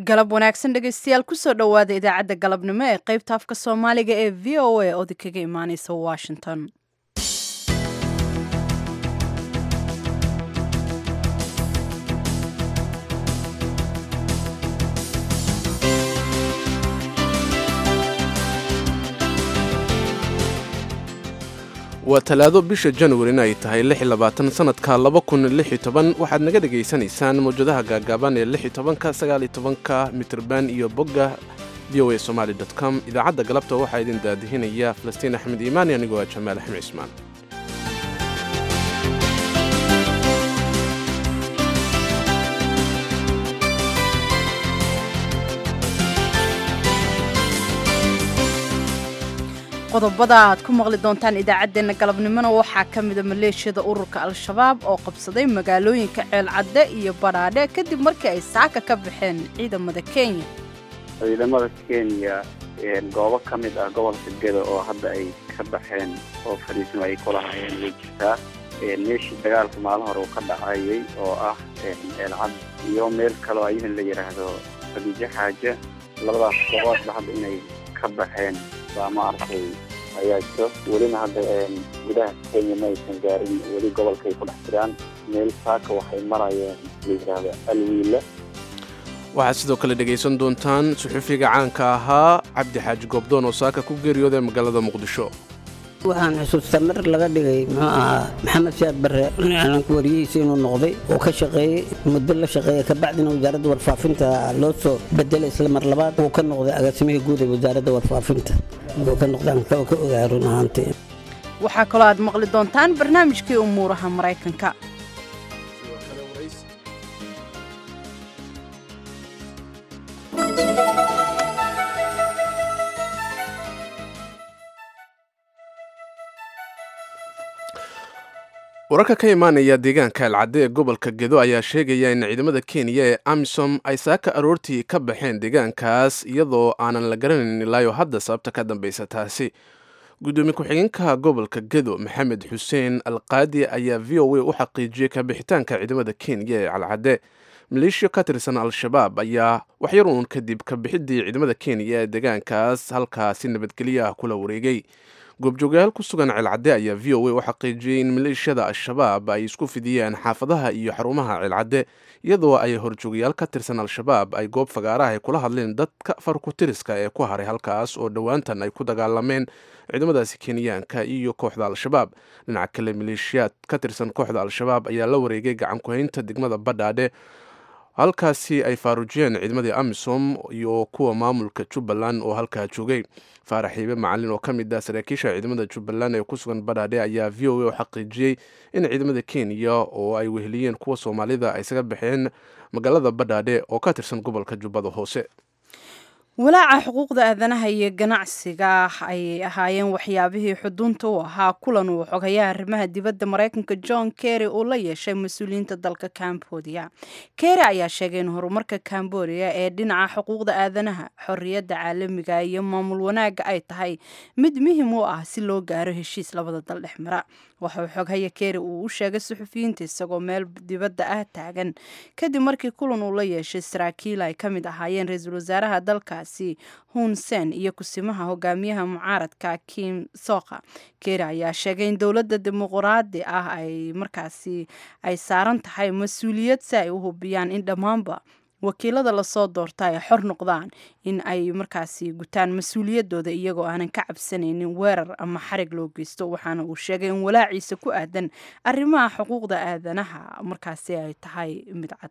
galab wanaagsan dhegaystayaal kusoo dhowaada idaacadda galabnimo ee qaybta afka soomaaliga ee v o a oodi kaga imaaneysa washington waa talaado bisha januarina ay tahay sanadka waxaad naga dhegaysanaysaan mawjadaha gaagaaban ee ka mitrban iyo bogga v o a somaly com idaacadda galabta waxaa idin daadihinaya falastiin axmed iimaani anigoo ah jamaal axmed cismaan qodobada aad ku maqli doontaan idaacaddeenna galabnimona waxaa ka mida maleeshiyada ururka al-shabaab oo qabsaday magaalooyinka ceelcadde iyo badhaadhe kadib markii ay saaka ka baxeen ciidamada kenya ciidamada kenya goobo ka mid ah gobolka gedo oo hadda ay ka baxeen oo fadhiismo ay kulahayeen way jirtaa meeshii dagaalka maalin hore uu ka dhacayay oo ah ceelcad iyo meel kaleo ayadan la yidhaahdo fadiijo xaaje labadaas gooboodba hadda inay ka baxeen baa ma aragtay ayaa jiro welina hadda gudaha kenya ma aysan gaarin weli gobolkaay ku dhex jiraan meel saaka waxay marayeen la yidhaahdo alwiila waxaad sidoo kale dhegaysan doontaan suxufiga caanka ahaa cabdi xaaji goobdoon oo saaka ku geeriyooday magaalada muqdisho waxaan xusuustaa mar laga dhigay muxuu ahaa maxamed siyaad barre ciidanka wariyihiisa inuu noqday oo ka shaqeeyey muddo la shaqeeya kabacdina wasaaradda warfaafinta loo soo bedelay isla mar labaad uu ka noqday agaasimihii guud ee wasaaradda warfaafinta uu ka noqdaan ka ogaa run ahaantii waxaa kaloo aad maqli doontaan barnaamijkii umuuraha maraykanka wararka ka imaanaya deegaanka alcadde ee gobolka gedo ayaa sheegaya in ciidamada kenya ee amisom ay saaka aroortii ka baxeen deegaankaas iyadoo aanan la garanayn ilaayo hadda sababta ka dambaysa taasi gudoomiye ku-xigeenka gobolka gedo maxamed xuseen alqaadi ayaa v o a u xaqiijiyey kabixitaanka ciidamada kenya ee calcadde maleeshiya ka tirsan al-shabaab ayaa waxyar uun kadib kabixidii ciidamada kenya ee deegaankaas halkaasi nabadgelyo ah kula wareegay goobjoogayaal ku sugan ceelcadde ayaa v o a u xaqiijiyey in maleeshiyada al-shabaab ay isku fidiyeen xaafadaha iyo xarumaha ceelcadde iyadoo ay horjoogayaal ka tirsan al-shabaab ay goob fagaaraha ay kula hadleen dadka farkutiriska ee ku haray halkaas oo dhowaantan ay ku dagaalameen ciidamadaasi kenyaanka iyo kooxda al-shabaab dhinaca kale maleeshiyaad ka tirsan kooxda al-shabaab ayaa la wareegay gacan ku-haynta degmada badhaadhe halkaasi ay faaruujiyeen ciidamadii amisom iyo kuwa maamulka jubbaland oo halkaa joogay faarax xiibe macalin oo ka mid ah saraakiisha ciidamada jubbaland ee ku sugan badhaadhe ayaa v o a u xaqiijiyey in ciidamada kenya oo ay weheliyeen kuwa soomaalida ay isaga baxeen magaalada badhaadhe oo ka tirsan gobolka jubbada hoose walaaca xuquuqda aadanaha iyo ganacsiga ayay ahaayeen waxyaabihii xudunta u ahaa kulan uu xogayaha arrimaha dibadda maraykanka john kerry uu la yeeshay mas-uuliyiinta dalka cambodia kerry ayaa sheegay in horumarka cambodia ee dhinaca xuquuqda aadanaha xorriyadda caalamiga iyo maamul wanaagga ay tahay mid muhim u ah si loo gaaro heshiis labada dal dhex mara waxauu xoghaya kerry uu u sheegay suxufiyiinta isagoo meel dibadda ah taagan kadib markii kulan uu la yeeshay saraakiil ay ka mid ahaayeen ra-iisul wasaaraha dalkaasi hun sen iyo kusimaha hogaamiyaha mucaaradka kim soka kerry ayaa sheegay in dowladda dimuqraadi ah ay markaasi ay saaran tahay mas-uuliyad si ay u hubiyaan in dhammaanba wakiilada lasoo doorta ay xor noqdaan in ay markaasi gutaan mas-uuliyaddooda iyagoo aanan ka cabsanaynin weerar ama xarig loo geysto waxaana uu sheegay in walaaciisa ku aadan arrimaha xuquuqda aadanaha markaasi ay tahay mid cad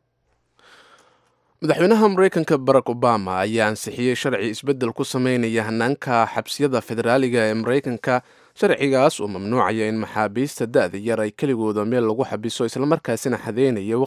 madaxweynaha mareykanka barack obama ayaa ansixiyey sharci isbeddel ku sameynaya hanaanka xabsiyada federaaliga ee mareykanka sharcigaas oo mamnuucaya in maxaabiista da-da yar ay keligooda meel lagu xabiso islamarkaasina xadeynaya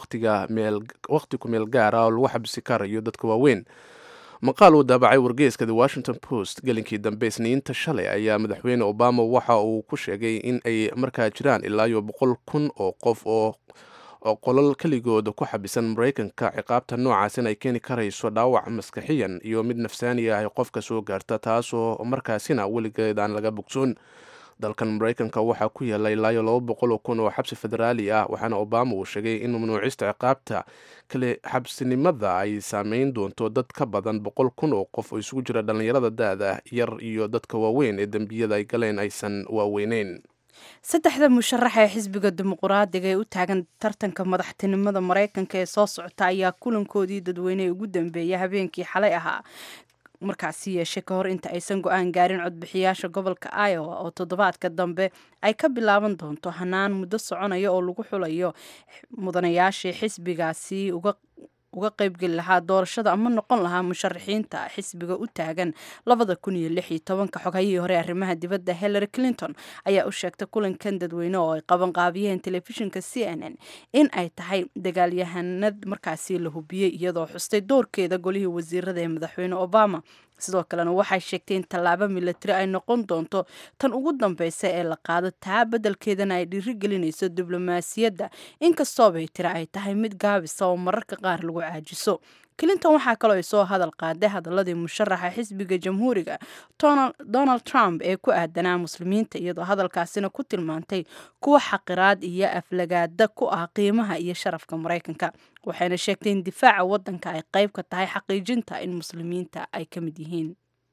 waqti ku meel gaara oo lagu xabisi karayo dadka waaweyn maqaal uu daabacay wargeyska the washington post gelinkii dambe isniinta shalay ayaa madaxweyne obama waxa uu ku sheegay in ay markaa jiraan ilaayo boqol kun oo qof oo oo qolal keligooda ku xabisan maraykanka ciqaabta noocaasina ay keeni karayso dhaawac maskaxiyan iyo mid nafsaani ah ay qofka soo gaarta taasoo markaasina weligeed aan laga bogsoon dalkan maraykanka waxaa ku yaala ilaayo laba boqol oo kun oo xabsi federaali ah waxaana obama uu sheegay in mamnuucista ciqaabta kale xabsinimada ay saameyn doonto dad ka badan boqol kun oo qof oo isugu jira dhallinyarada da-da yar iyo dadka waaweyn ee dembiyada ay galeen aysan waaweyneyn saddexda musharax ee xisbiga dimuquraadiga ee u taagan tartanka madaxtinimada maraykanka ee soo socota ayaa kulankoodii dadweyne ugu dambeeya habeenkii xalay ahaa markaasi yeeshe ka hor inta aysan go-aan gaarin codbixiyaasha gobolka iowa oo toddobaadka dambe ay ka bilaaban doonto hanaan muddo soconaya oo lagu xulayo mudanayaashii xisbigaasi uga uga qaybgeli lahaa doorashada ama noqon lahaa musharaxiinta xisbiga u taagan labada kun iyo lix iyo tobanka xogayihii hore arrimaha dibadda hillary clinton ayaa u sheegtay kulankan dadweyne oo ay qabanqaabiyeen telefishinka c n n in ay tahay dagaalyahanad markaasi la hubiyey iyadoo xustay doorkeeda golihii wasiirada ee madaxweyne obama sidoo kalena waxay sheegtay in tallaabo milatari ay noqon doonto tan ugu dambeysa ee la qaado taa beddelkeedana ay dhiirigelinayso diblomaasiyadda inkastoobay tiri ay tahay mid gaabisa oo mararka qaar lagu caajiso clinton waxaa kaloo ay soo hadal qaaday hadaladii musharaxa xisbiga jamhuuriga donald trump ee ku aadanaa muslimiinta iyadoo hadalkaasina ku tilmaantay kuwa xaqiraad iyo aflagaada ku ah qiimaha iyo sharafka maraykanka waxayna sheegtay in difaaca waddanka ay qayb ka tahay xaqiijinta in muslimiinta ay ka mid yihiin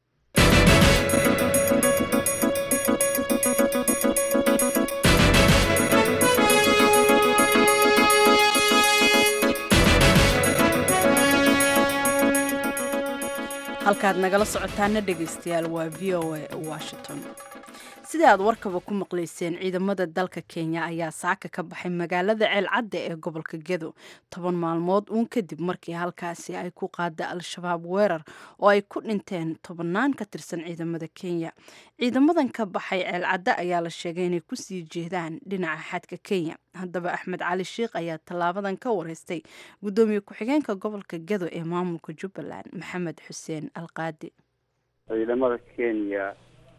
halkaad nagala socotaana dhegaystayaal waa v o a washington sida aad warkaba ku maqlayseen ciidamada dalka kenya ayaa saaka ka baxay magaalada ceelcadda ee gobolka gedo toban maalmood uun kadib markii halkaasi ay ku qaada al-shabaab weerar oo ay ku dhinteen tobannaan ka tirsan ciidamada kenya ciidamadan ka baxay ceelcadda ayaa la sheegay inay kusii jeedaan dhinaca xadka kenya haddaba axmed cali sheikh ayaa tallaabadan ka wareystay guddoomiye ku-xigeenka gobolka gedo ee maamulka jubbaland maxamed xuseen alqaadi ciidamada kenya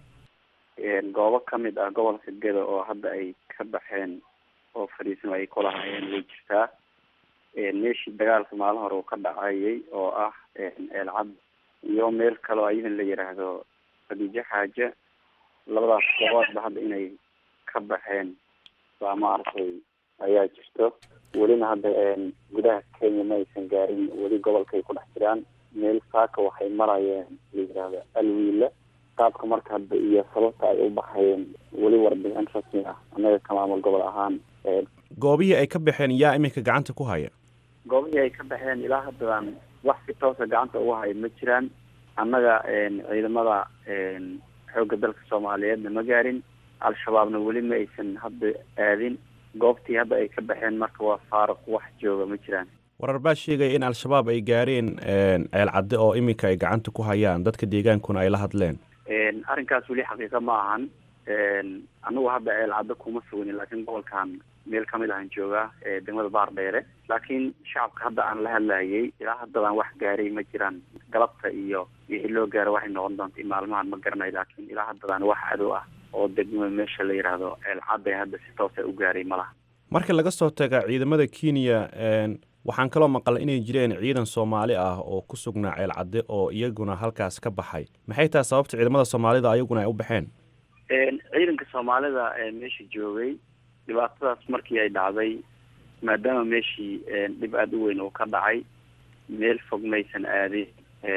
goobo ka mid ah gobolka gedo oo hadda ay ka baxeen oo fadhiisano ay kulahayeen way jirtaa meeshii dagaalka maalin hore uu ka dhacayay oo ah eelcad iyo meel kaleo ayadan la yiraahdo khadiijo xaaje labadaas gooboodba hadda inay ka baxeen baa maaragtay ayaa jirto welina hadda gudaha kenya ma aysan gaarin weli gobolkaay ku dhex jiraan meel saaka waxay marayeen la yiraahdo alwiila qaabka marka hadda iyo sababta ay u baxayeen weli warbixin rasmi ah annaga ka maamul gobol ahaan goobihii ay ka baxeen yaa iminka gacanta ku haya goobihii ay ka baxeen ilaa haddaan wax si toosa gacanta uga haya ma jiraan annaga ciidamada xoogga dalka soomaaliyeedna ma gaarin al-shabaabna weli ma aysan hadda aadin goobtii hadda ay ka baxeen marka waa faaruq wax jooga ma jiraan warar baa sheegaya in al-shabaab ay gaareen ceel cadde oo iminka ay gacanta ku hayaan dadka deegaankuna ay la hadleen arrinkaas weli xaqiiqa ma ahan anigu hadda ceel caddo kuma sugni laakiin gobolkan meel kamid ahan joogaa degmada baardheere laakiin shacabka hadda aan la hadlayay ilaa haddadaan wax gaaray ma jiraan galabta iyo wixii loo gaaro waxay noqon doonta maalmahan ma garanay laakiin ilaa haddadaan wax cadow ah oo degma meesha la yidhaahdo ceel cadde hadda si toosa u gaaray ma laha marka laga soo taga ciidamada kenya waxaan kaloo maqalay inay jireen ciidan soomaali ah oo ku sugnaa ceel cadde oo iyaguna halkaas ka baxay maxay tahay sababta ciidamada soomaalida ayaguna ay u baxeen ciidanka soomaalida meesha joogay dhibaatadaas markii ay dhacday maadaama meeshii dhib aada u weyn uu ka dhacay meel fog maysan aadin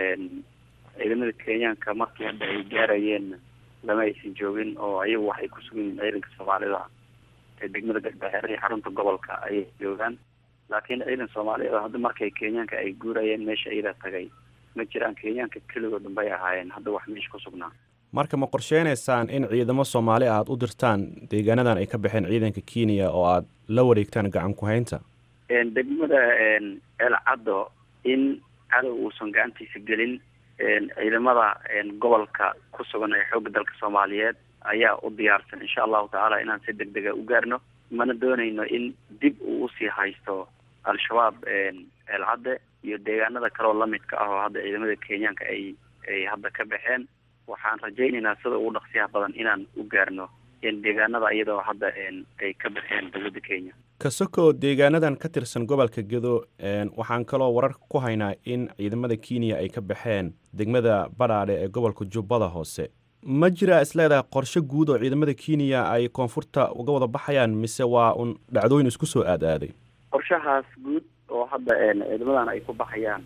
ciidamada kenyaanka markii hadda ay gaarayeenna lama aysan joogin oo ayagu waxay ku sugan yihiin ciidanka soomaalida degmada garbaxeer iyo xarunta gobolka ayay joogaan laakiin ciidan soomaaliyeed oo hadda markay kenyaanka ay guurayeen meesha iyada tagay ma jiraan kenyaanka keligood unbay ahaayeen hadda wax meesha ku sugnaa marka ma qorsheynaysaan in ciidamo soomaali ah aada u dirtaan deegaanadan ay ka baxeen ciidanka kenya oo aada la wareegtaan gacan ku-haynta degmada ceel caddo in cadow uusan gacantiisa gelin ciidamada gobolka ku sugan ee xoogga dalka soomaaliyeed ayaa u diyaarsan insha allahu tacaala inaan si deg dega u gaarno mana doonayno in dib uu usii haysto al-shabaab ceelcadde iyo deegaanada kaleoo lamidka ah oo hadda ciidamada kenyaanka ay ay hadda ka baxeen waxaan rajaynaynaa sida ugu dhaqsiyaha badan inaan u gaarno deegaanada iyadoo hadda ay ka baxeen dowladda kenya kasoko deegaanadan ka tirsan gobolka gedo waxaan kaloo warar ku haynaa in ciidamada kenya ay ka baxeen degmada badhaadhe ee gobolka jubbada hoose ma jiraa isleedahay qorshe guud oo ciidamada kenya ay koonfurta uga wada baxayaan mise waa un dhacdooyin isku soo aad aaday qorshahaas guud oo hadda ciidamadan ay ku baxayaan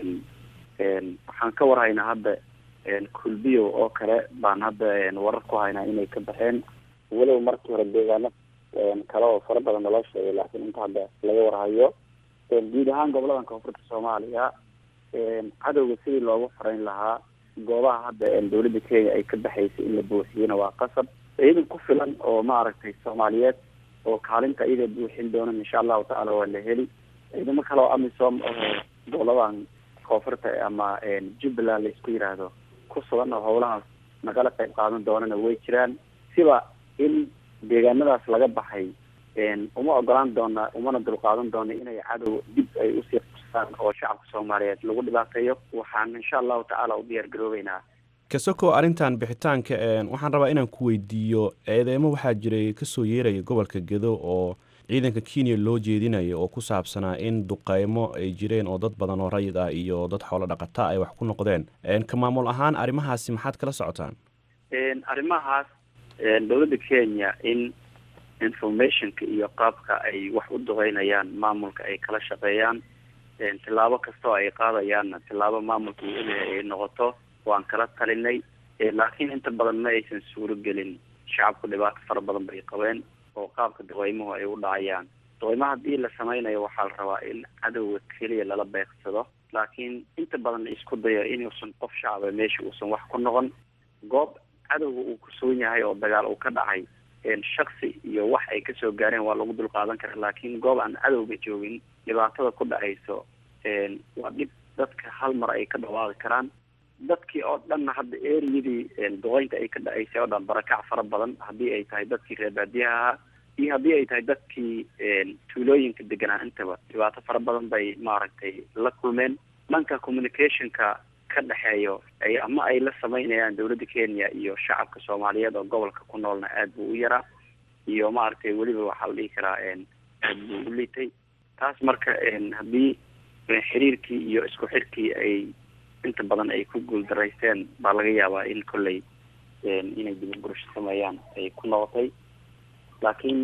waxaan ka warhaynaa hadda kulbiyo oo kale baan hadda warar ku haynaa inay ka baxeen walow markii hore deegaano kale oo fara badan naloo sheegay laakiin inta hadda laga warhayo guud ahaan goboladan koonfurta soomaaliya cadowga sidii loogu farayn lahaa goobaha hadda dawladda kenya ay ka baxaysay in la buuxiyena waa qasab ciidan ku filan oo maaragtay soomaaliyeed oo kaalinta iyada buuxin doona insha allahu tacaala waa la heli ciidamo kale oo amisom oo goboladan koonfurta ama jubbaland la isku yiraahdo ku sugan oo howlahaas nagala qayb qaadan doonana way jiraan siba in deegaanadaas laga baxay uma ogolaan doona umana dulqaadan doona inay cadow dib ay usii qustaan oo shacabka soomaaliyeed lagu dhibaateeyo waxaan insha allahu tacaala u diyaar garoobeynaa kasoko arrintan bixitaanka waxaan rabaa inaan ku weydiiyo eedeemo waxaa jiray kasoo yeeraya gobolka gedo oo ciidanka kenya loo jeedinayo oo ku saabsanaa in duqeymo ay jireen oo dad badan oo rayid ah iyo dad xoolo dhaqata ay wax ku noqdeen ka maamul ahaan arrimahaasi maxaad kala socotaan arrimahaas dowladda kenya in informationka iyo qaabka ay wax u duqeynayaan maamulka ay kala shaqeeyaan tillaabo kastoo ay qaadayaanna tillaabo maamulka uu ogyahay ay noqoto waan kala talinay laakiin inta badan ma aysan suuro gelin shacabku dhibaato fara badan bay qabeen oo qaabka duqeymuhu ay u dhacayaan duqeymo haddii la sameynayo waxaa la rabaa in cadowga keliya lala beegsado laakiin inta badan isku dayo inuusan qof shacaba meesha uusan wax ku noqon goob cadowga uu ku sugan yahay oo dagaal uu ka dhacay shaksi iyo wax ay kasoo gaareen waa lagu dulqaadan kara laakiin goob aan cadowga joogin dhibaatada ku dhacayso waa dhib dadka hal mar ay ka dhawaaqi karaan dadkii oo dhanna hadda eriyadii duqeynta ay ka dhacaysay oo dhan barakac fara badan haddii ay tahay dadkii reer baadiyaha ahaa iyo haddii ay tahay dadkii tuulooyinka deganaa intaba dhibaato fara badan bay maaragtay la kulmeen dhanka communicationka ka dhexeeyo ay ama ay la sameynayaan dowladda kenya iyo shacabka soomaaliyeed oo gobolka ku noolna aada buu u yaraa iyo maaragtay weliba waxaa la dhihi karaa aada buu u liitay taas marka haddii xiriirkii iyo isku xirkii ay inta badan ay ku guuldaraysteen baa laga yaabaa in kolley inay dibadgurasho sameeyaan ay ku noqotay laakiin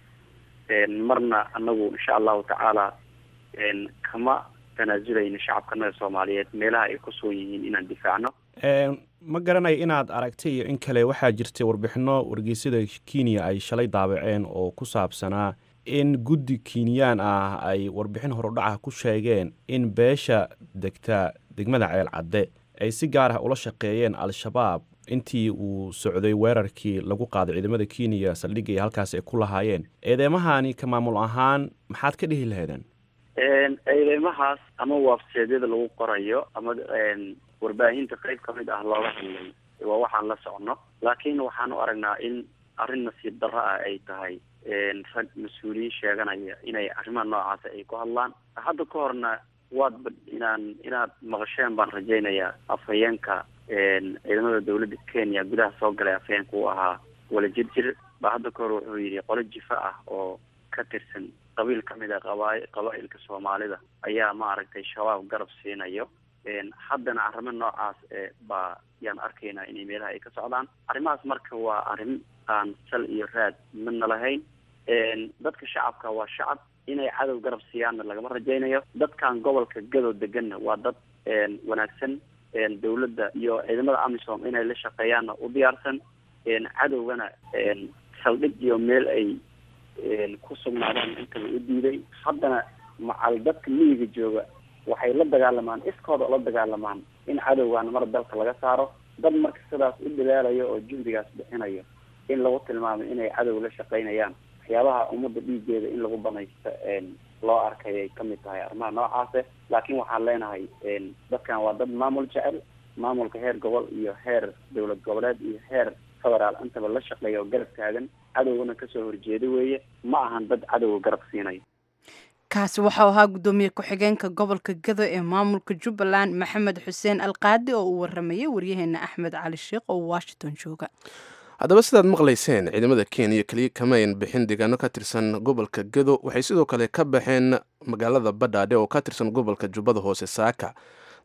marna anagu insha allahu tacaala kama tanaazulayno shacabkanaga soomaaliyeed meelaha ay ku sugan yihiin inaan difaacno ma garanayo inaad aragtay iyo in kale waxaa jirtay warbixino wargeysyada kenya ay shalay daabaceen oo ku saabsanaa in guddi kenyaan ah ay warbixin horudhaca ku sheegeen in beesha degta degmada ceel cadde ay si gaar ah ula shaqeeyeen al-shabaab intii uu socday weerarkii lagu qaaday ciidamada kenya saldhigga iyo halkaas ay ku lahaayeen eedeemahani ka maamul ahaan maxaad ka dhihi lahaydeen eedeymahaas ama waabseedyada lagu qorayo ama warbaahinta qeyb kamid ah looga hadlay waa waxaan la socno laakiin waxaan u aragnaa in arrin nasiib darro ah ay tahay rag mas-uuliyiin sheeganaya inay arrimaha noocaasi ay ku hadlaan hadda ka horna waadba inaan inaad maqasheen baan rajaynayaa afhayeenka ciidamada dawladda kenya gudaha soo galay afhayeenka uu ahaa wala jirjir baa hadda ka hor wuxuu yidhi qolo jifa ah oo ka tirsan qabiil kamid a qaba qabaa-ilka soomaalida ayaa maaragtay shabaab garab siinayo haddana arrimo noocaas baa yaan arkaynaa inay meelaha ay ka socdaan arrimahaas marka waa arrin aan sal iyo raad midna lahayn dadka shacabka waa shacab inay cadow garab siiyaanna lagama rajaynayo dadkan gobolka gado deganna waa dad wanaagsan dawladda iyo ciidamada amisom inay la shaqeeyaanna u diyaarsan cadowgana saldhig iyo meel ay ku sugnaadaan intaba u diiday haddana macal dadka miyiga jooga waxay la dagaalamaan iskooda ula dagaalamaan in cadowgaana mar dalka laga saaro dad marka sidaas u dadaalayo oo juhdigaas bixinayo in lagu tilmaamo inay cadow la shaqeynayaan waxyaabaha ummadda dhiigeeda in lagu banaysto loo arkay ay kamid tahay arrimaha noocaase laakiin waxaan leenahay dadkan waa dad maamul jecel maamulka heer gobol iyo heer dowlad goboleed iyo heer federaal intaba la shaqeeya oo garab taagan cadowgana kasoo horjeeda weeye ma ahan dad cadowga garab siinayo kaasi waxau ahaa guddoomiye ku-xigeenka gobolka gado ee maamulka jubbaland maxamed xuseen alqaadi oo uu waramayay waryaheena axmed cali sheekh oo washington jooga haddaba sidaad maqlayseen ciidamada kenya keliya kamayn bixin deegaano ka tirsan gobolka gado waxay sidoo kale ka baxeen magaalada badhaadhe oo ka tirsan gobolka jubbada hoose saaka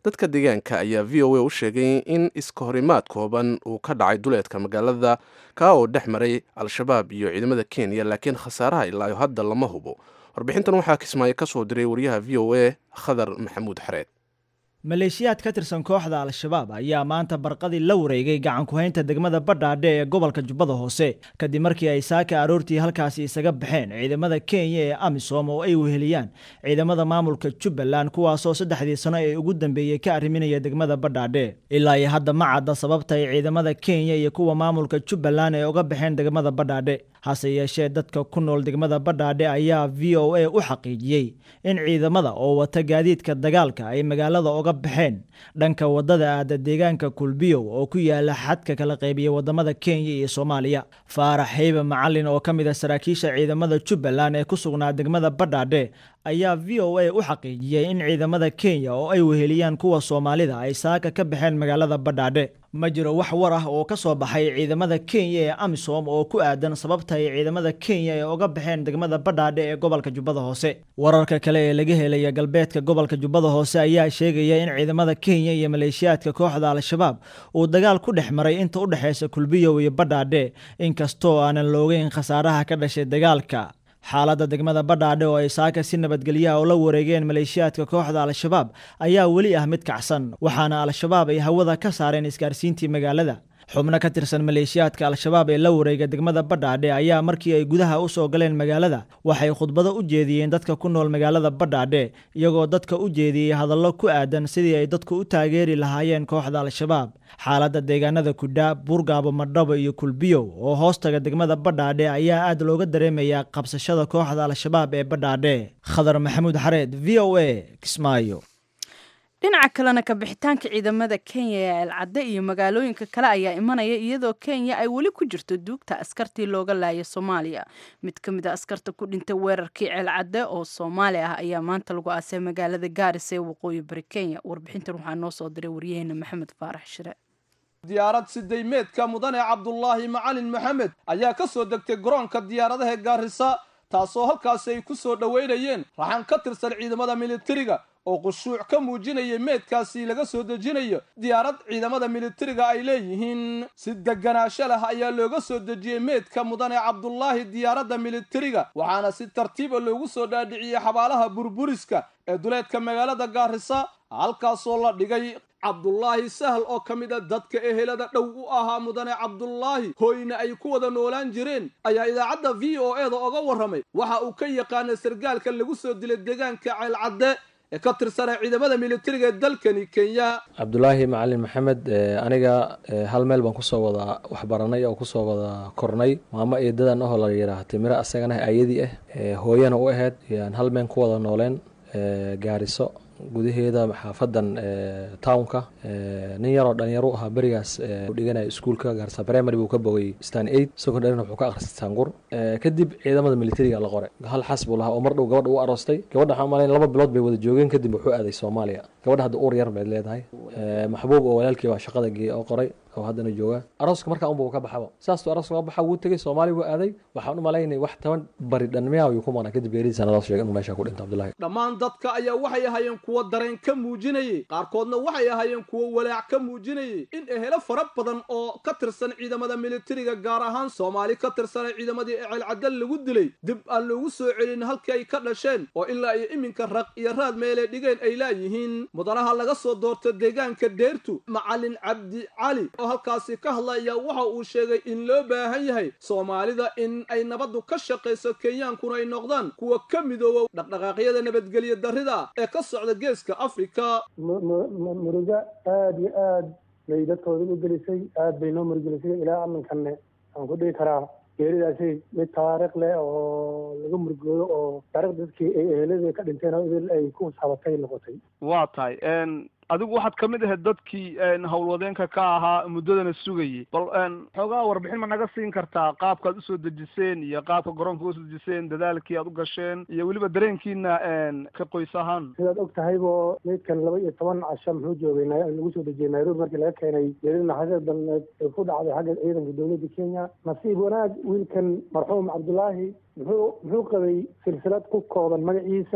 dadka deegaanka ayaa v o a u sheegay in iska horimaad kooban uu ka dhacay duleedka magaalada kaa oo dhex maray al-shabaab iyo ciidamada kenya laakiin khasaaraha ilaayo hadda lama hubo warbixintan waxaa kismaayo ka soo diray wariyaha v o a khadar maxamuud xareed maleeshiyaad ka tirsan kooxda al-shabaab ayaa maanta barqadii la wareegay gacan ku-haynta degmada badhaadhe ee gobolka jubbada hoose kadib markii ay saaka aroortii halkaasi isaga baxeen ciidamada kenya ee amisom oo ay weheliyaan ciidamada maamulka jubbaland kuwaasoo saddexdii sano ee ugu dambeeyey ka arriminaya degmada badhaadhe ilaa iyo hadda ma cadda sababta ay ciidamada kenya iyo kuwa maamulka jubbaland ee uga baxeen degmada badhaadhe hase yeeshee dadka ku nool degmada badhaadhe ayaa v o a u xaqiijiyey in ciidamada oo wata gaadiidka dagaalka ay magaalada uga baxeen dhanka wadada aada deegaanka kulbiyow oo ku yaala xadka kala qaybiya wadamada kenya iyo soomaaliya faarax heybe macalin oo ka mid a saraakiisha ciidamada jubbaland ee ku sugnaa degmada badhaadhe ayaa v o a u xaqiijiyey in ciidamada kenya oo ay weheliyaan kuwa soomaalida ay saaka ka baxeen magaalada badhaadhe ma jiro wax war ah oo ka soo baxay ciidamada kenya ee amisom oo ku aadan sababta ay ciidamada kenya ee uga baxeen degmada badhaadhe ee gobolka jubbada hoose wararka kale ee laga helaya galbeedka gobolka jubbada hoose ayaa sheegaya in ciidamada kenya iyo maleeshiyaadka kooxda al-shabaab uu dagaal ku dhex maray inta u dhexeysa kulbiyow iyo badhaadhe inkastoo aanan loogeyn khasaaraha ka dhashay dagaalka xaaladda degmada badhaadhe oo ay saaka si nabadgelyaha oo la wareegeen maleeshiyaadka kooxda al-shabaab ayaa weli ah mid kacsan waxaana al-shabaab ay hawada ka saareen isgaarsiintii magaalada xubno ka tirsan maleeshiyaadka al-shabaab ee la wareega degmada badhaadhe ayaa markii ay gudaha u soo galeen magaalada waxay khudbado u jeediyeen dadka ku nool magaalada badhaadhe iyagoo dadka u jeediyey hadallo ku aadan sidii ay dadku u taageeri lahaayeen kooxda al-shabaab xaaladda deegaanada kudhaa buurgaabo madhabo iyo kulbiyow oo hoostaga degmada badhaadhe ayaa aad looga dareemayaa qabsashada kooxda al-shabaab ee badhaadhe khadar maxamuud xareed v o a kismaayo dhinaca kalena kabixitaanka ciidamada kenya ee alcadde iyo magaalooyinka kale ayaa imanaya iyadoo kenya ay weli ku jirto duugta askartii looga laayay soomaaliya mid ka mid a askarta ku dhintay weerarkii ceelcadde oo soomaali ah ayaa maanta lagu aasay magaalada gaarisa ee waqooyi bari kenya warbixintan waxaa noo soo diray waryaheena maxamed faarax shire diyaarad sidaymeedka mudane cabdulaahi macalin maxamed ayaa ka soo degtay garoonka diyaaradaha gaarisa taasoo halkaasi ay ku soo dhoweynayeen raxan ka tirsan ciidamada militariga oo khushuuc ka muujinaya meedkaasi laga soo dejinayo diyaarad ciidamada militariga ay leeyihiin si deganaansho leh ayaa looga soo dejiyey meedka mudane cabdulaahi diyaaradda militariga waxaana si tartiiba loogu soo dhaadhiciyey xabaalaha burburiska ee duleedka magaalada gaarisa halkaasoo la dhigay cabdulaahi sahal oo ka mid a dadka ehelada dhow u ahaa mudane cabdulaahi hooyna ay ku wada noolaan jireen ayaa idaacadda v o e da oga warramay waxa uu ka yaqaana sargaalka lagu soo dilay deegaanka ceelcadde ee ka tirsanaa ciidamada militariga ee dalkani kenya cabdulaahi macalin maxamed aniga hal meel baan kusoo wada waxbaranay oo kusoo wada kornay maamo eedadan ahoo la yidhaah timiro asagana ayadii ah hooyana u ahayd yaan hal meel ku wada nooleen gaariso gudaheeda xaafadan townka nin yaroo dhalinyaro u ahaa berigaas dhiganaya iskuulka gaarsa primary buu ka bogay stan eight secondaryna wuxuu ka akhristay sangur kadib ciidamada militariga la qoray hal xas buu lahaa oo mar dhow gabadha u aroostay gabadha waxaan malayn laba bilood bay wada joogeen kadib wuxuu aaday soomaaliya gabadha hadda uur yar bayd leedahay maxbuub oo walaalkii baa shaqada geeyey oo qoray oo haddana jooga arooska markaa unba uu ka baxaba saastuu arooska uga baxa wuu tegey soomaaliya wuu aaday waxaan u malaynay wax toban bari dhanmiyaa ayuu ku maqnaa kadib geeridiisa naloo sheegay inuu meesha ku dhinta cabdullaahi dhammaan dadka ayaa waxay ahaayeen kuwo dareen ka muujinayay qaarkoodna waxay ahaayeen kuwo walaac ka muujinayay in ehelo fara badan oo ka tirsan ciidamada militariga gaar ahaan soomaali ka tirsanay ciidamadii ceelcadal lagu dilay dib aan loogu soo celin halkii ay ka dhasheen oo ilaa iyo iminka raq iyo raad meelay dhigeen ay laayihiin mudanaha laga soo doorta deegaanka deertu macalin cabdi cali oo halkaasi ka hadla ayaa waxa uu sheegay in loo baahan yahay soomaalida in ay nabaddu ka shaqayso kenyaankuna ay noqdaan kuwa ka midooba dhaqdhaqaaqyada nabadgelyo darrida ee ka socda geeska afrika murugo aada iyo aad bay dadkooda u gelisay aad bay noo murgelisay ilaa aminkanne aan ku dhihi karaa geeridaasi mid taariikh leh oo laga murgoodo oo taarikh dadkii ay eheladii ka dhinteen oo idil ay ku sabatay noqotay waa tahay adigu waxaad ka mid ahayd dadkii howlwadeenka ka ahaa muddadana sugayay bal xoogaa warbixin ma naga siin kartaa qaabkaad usoo dejiseen iyo qaabka garoonka usoo dejiseen dadaalkii aad u gasheen iyo weliba dareenkiina ka qoys ahaan sidaad og tahaybo meydkan laba iyo toban casho muxuu joogay lagu soo dejiyey nairobi markii laga keenay geerida naxariis dalneed ee ku dhacday xagga ciidanka dowladda kenya nasiib wanaag wiilkan marxuum cabdulaahi muxuu muxuu qabay silsilad ku kooban magaciisa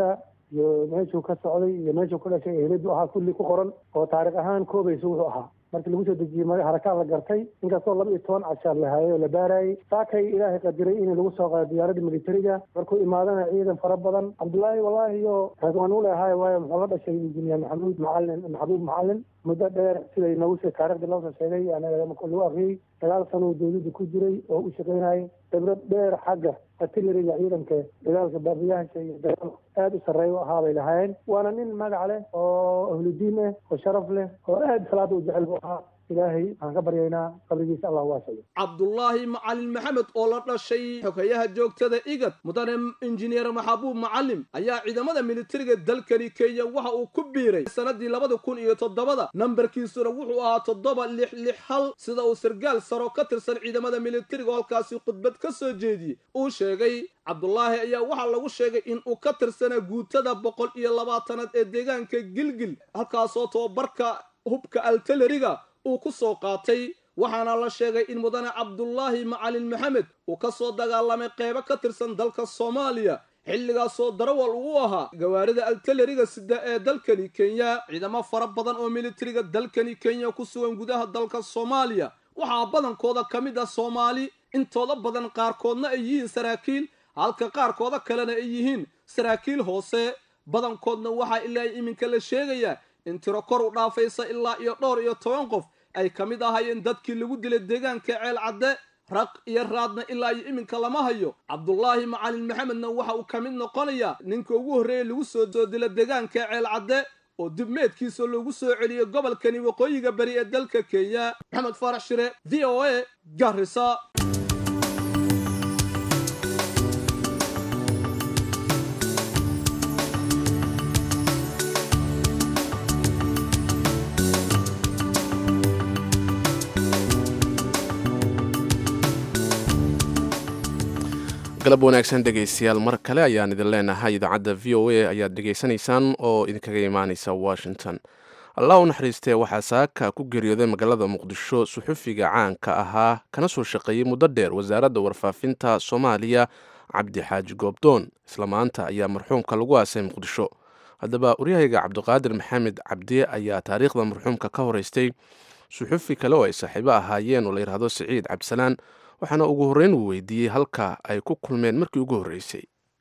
iyo meeshuu ka socday iyo meeshuu ku dhashay eheladu ahaa kulli ku qoran oo taariikh ahaan koobaysa wuxuu ahaa markii lagu soo dejiyey mara harakaan la gartay inkastoo laba iyo toban cashaar la haayay oo la baarayay saakay ilaahay qadiray in lagu soo qaado diyaaradda militariga markuu imaadana ciidan fara badan cabdullaahi wallaahi iyo waan u leehay waayo muxuu la dhashay injineer maxamuud macalin maxbuub macalin muddo dheer siday nagu soo taariikhdii loosoo sheegay lagu akriyey sagaal sano uu dowladda ku jiray oo u shaqaynayay khibrad dheer xagga artilleriga ciidanka dagaalka baabiyaasha iyo dagaal aada u sarreeya u ahaa bay lahaayeen waana nin magac leh oo ahludiin ah oo sharaf leh oo aada salaada u jecel buu ahaa ilaahay waxaan ka baryaynaa qabrigiisa allah waasayo cabdulaahi macalin maxamed oo la dhashay xogeyaha joogtada igad mudane injineer maxabuub macalim ayaa ciidamada militariga dalkani kenya waxa uu ku biiray sanadii labada kun iyo toddobada nambarkiisuna wuxuu ahaa toddoba lix lix hal sida uu sargaal saro ka tirsan ciidamada militariga oo halkaasi khudbad ka soo jeediyey uu sheegay cabdulaahi ayaa waxaa lagu sheegay in uu ka tirsanaa guutada boqol iyo labaatanaad ee deegaanka gilgil halkaasoo tobabarka hubka altaleriga uu ku soo qaatay waxaana la sheegay in mudane cabdulaahi macalin maxamed uu ka soo dagaalamay qeybo ka tirsan dalka soomaaliya xilligaasoo darawal uu ahaa gawaarida altaleriga sida ee dalkani kenya ciidamo fara badan oo militariga dalkani kenya ku sugan gudaha dalka soomaaliya waxaa badankooda ka mid ah soomaali intooda badan qaarkoodna ay yihiin saraakiil halka qaarkooda kalena ay yihiin saraakiil hoose badankoodna waxaa ilaa iminka la sheegayaa in tiro kor u dhaafaysa ilaa iyo dhowr iyo toban qof ay ka mid ahaayeen dadkii lagu dilay deegaanka ceel cadde raq iyo raadna ilaa iyo iminka lama hayo cabdulaahi macalin maxamedna waxa uu ka mid noqonayaa ninka ugu horreeya lagu soo soo dila deegaanka ceel cadde oo dib meedkiisa loogu soo celiyey gobolkani waqooyiga bari ee dalka kenya maxamed faarax shire v o a garisa galab wanaagsan dhegaystayaal mar kale ayaan idin leenahay idaacadda v o a ayaad dhegaysanaysaan oo idinkaga imaanaysa washington allah u naxariistee waxaa saaka ku geeriyooday magaalada muqdisho suxufiga caanka ahaa kana soo shaqeeyey muddo dheer wasaaradda warfaafinta soomaaliya cabdi xaaji goobdoon isla maanta ayaa marxuumka lagu aasay muqdisho haddaba waryahayga cabdiqaadir maxamed cabdiye ayaa taariikhda marxuumka ka horeystay suxufi kale oo ay saaxiibo ahaayeen oo la yidhaahdo siciid cabdisalaan waxaana ugu horreyn uu weydiiyey halka ay ku kulmeen markii ugu horreysay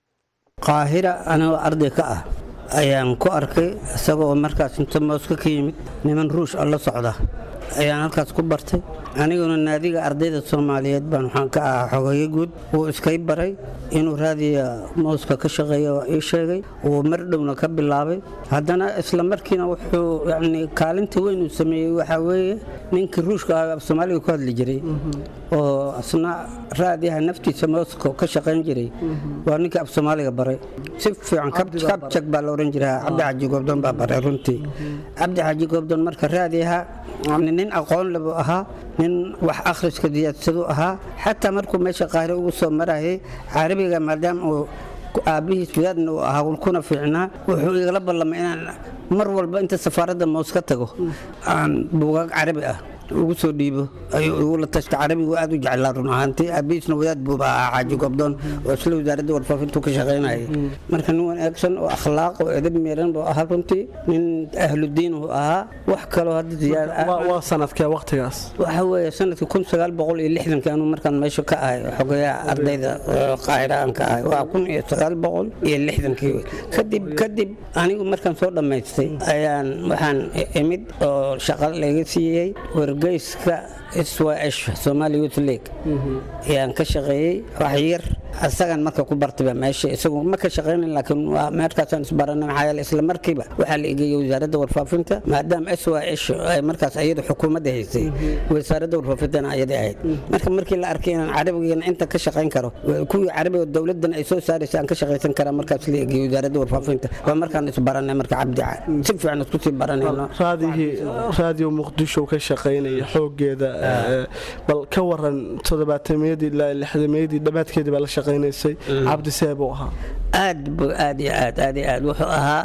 qaahira anigoo arday ka ah ayaan ku arkay isagoo markaas inta mooska ka yimid niman ruush oo la socda ayaan halkaas ku bartay aniguna naadiga ardayda soomaaliyeed baan waxaan ka ahaa xogeeye guud wuu iskay baray inuu raadiya mooska ka shaqeeya waa ii sheegay wuu mar dhowna ka bilaabay haddana isla markiina wuxuu yacni kaalinta weyn uu sameeyey waxaa weeye ninkii ruushka ah af soomaaliga ku hadli jiray oo asna raadiyaha naftiisa mooska ka shaqayn jiray waa ninkii af soomaaliga baray si fiican kabjag baa la oran jiraa cabdi xaaji goobdoon baa baray runtii cabdi xaaji goobdoon marka raadiyaha yani nin aqoon le buu ahaa nin wax akhriska diyaadsadu ahaa xataa markuu meesha qaahire ugu soo marayay carabiga maadaama uu aabbihiis wadaadna uu ahaa kuna fiicnaa wuxuu igala ballamay inaan mar walba inta safaaradda moos ka tago aan buugaag carabi ah ugu soo dhiibo ayuu igula tashta carabigu aad u jeclaa run ahaantii aabihiisna wadaad buuba ahaa xaaji gobdoon oo isla wasaaradda warfaafintu ka shaqaynayay marka nin wanaagsan oo akhlaaq oo edab meeran buu ahaa runtii nin ahludiin uu ahaa wax kaloo hadda ziyaad waa sanadkee waqtigaas waxa weeye sanadkii kun sagaal boqol iyo lixdankii anuu markaan meesha ka ahay xogayaha ardayda qaahira aan ka ahay waa kun iyo sagaal boqol iyo lixdankii kadib kadib anigu markaan soo dhammaystay ayaan waxaan imid oo shaqo laga siiyey wargeyska swash somali youth league ayaan ka shaqeeyey wax yar asagan marka ku bartayba meesha isagu ma ka shaqeynan laakiin waa meerkaasaan isbaranay maxaa yeele isla markiiba waxaa la egeeyey wasaaradda warfaafinta maadaama s y h ay markaas iyadu xukuumadda haysay wasaaradda warfaafintana ayada ahayd marka markii la arkay inaan carabigana inta ka shaqeyn karo kuwii carabiga dowladan ay soo saaraysa aan ka shaqaysan karaa markaas la egeeyey wasaaradda warfaafinta waa markaan isbaranay marka cabdi si fiican isku sii baranayno raadiyo muqdisho ka shaqaynaya xoogeeda bal ka waran toddobaatamiyadii ilaa lixdameeyadii dhammaadkeedii baa la shaqaynaysay cabdi see buu ahaa aad bu aad iyo aad aad iyo aad wuxuu ahaa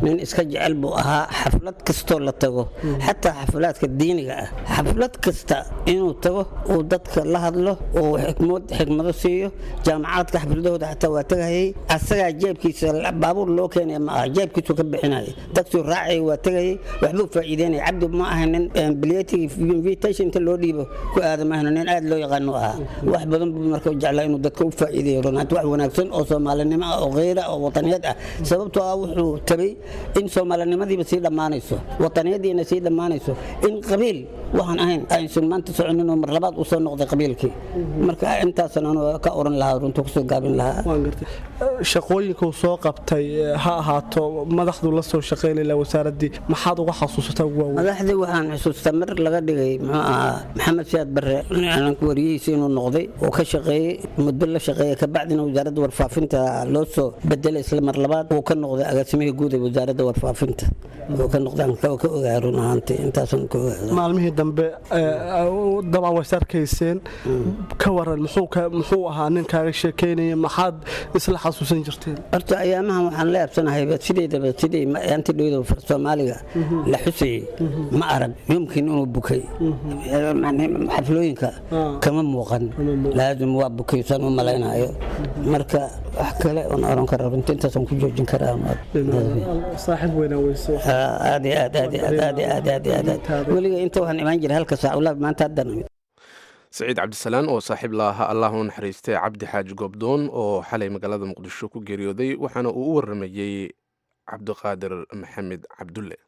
nin iska jecel buu ahaa xaflad kastoo la tago xataa xaflaadka diiniga ah xaflad kasta inuu tago uu dadka la hadlo uu xikmad xikmado siiyo jaamacaadka xafladahooda xataa waa tagayay asagaa jeebkiisa baabuur loo keenaya ma aha jeebkiisu ka bixinaya tagsuu raacay waa tagayay waxbuu faa'iideynaya cabdi ma ahanin bilyatig invitation inta loo dhiibo ku aadama ahno nin aad loo yaqaano ahaa wax badan buu marka jeclaa inuu dadka u faa'iideeyo runaanti wax wanaagsan oo soomaalinimo ah oo kheyra oo wataniyad ah sababtoo ah wuxuu tabay in soomaalinimadiiba sii dhammaanayso wataniyadiina sii dhammaanayso in qabiil waxaan ahayn aysan maanta soconin oo mar labaad uu soo noqday qabiilkii marka intaasan anu ka oran lahaa runta kusoo gaabin lahaa shaqooyinkuu soo qabtay ha ahaato madaxdu la soo shaqaynayla wasaaraddii maxaad uga xasuusataa ugu waaweyn madaxdii waxaan xusuustaa mar laga dhigay muxuu ahaa maxamed siyaad barre calanka wariyihiisa inuu noqday oo ka shaqeeyey muddo la shaqeeyey kabacdina wasaaradda warfaafinta loo soo bedelay isla mar labaad uu ka noqday agaasimihii guud ee wasaaradda warfaafinta uu ka noqday aan ka ogaa run ahaantii intaasan ka ogaa maalmihii dambe dabcan way sarkayseen ka waran muxuu ahaa nin kaaga sheekeynaya maxaad isla xasuusan jirteen horta ayaamahan waxaan la yaabsanahayba sideedaba sidii anti dhowda far soomaaliga la xusayey ma arag yumkin inuu bukay xaflooyinka kama muuqan laazim waa bukaysan u malaynayo marka wax kale oon oran kara runta intaasaan ku joojin karaa saaxiib weynaa weyse aad iyo aad aad iyo aad aad iyo aad aad iyo aad aad weliga inta waxaan imaan jiray halka saac ulaa maanta haddan saciid cabdisalaan oo saaxiib la ahaa allah u naxariistay cabdi xaaji goobdoon oo xalay magaalada muqdisho ku geeriyooday waxaana uu u waramayey cabdiqaadir maxamed cabdulle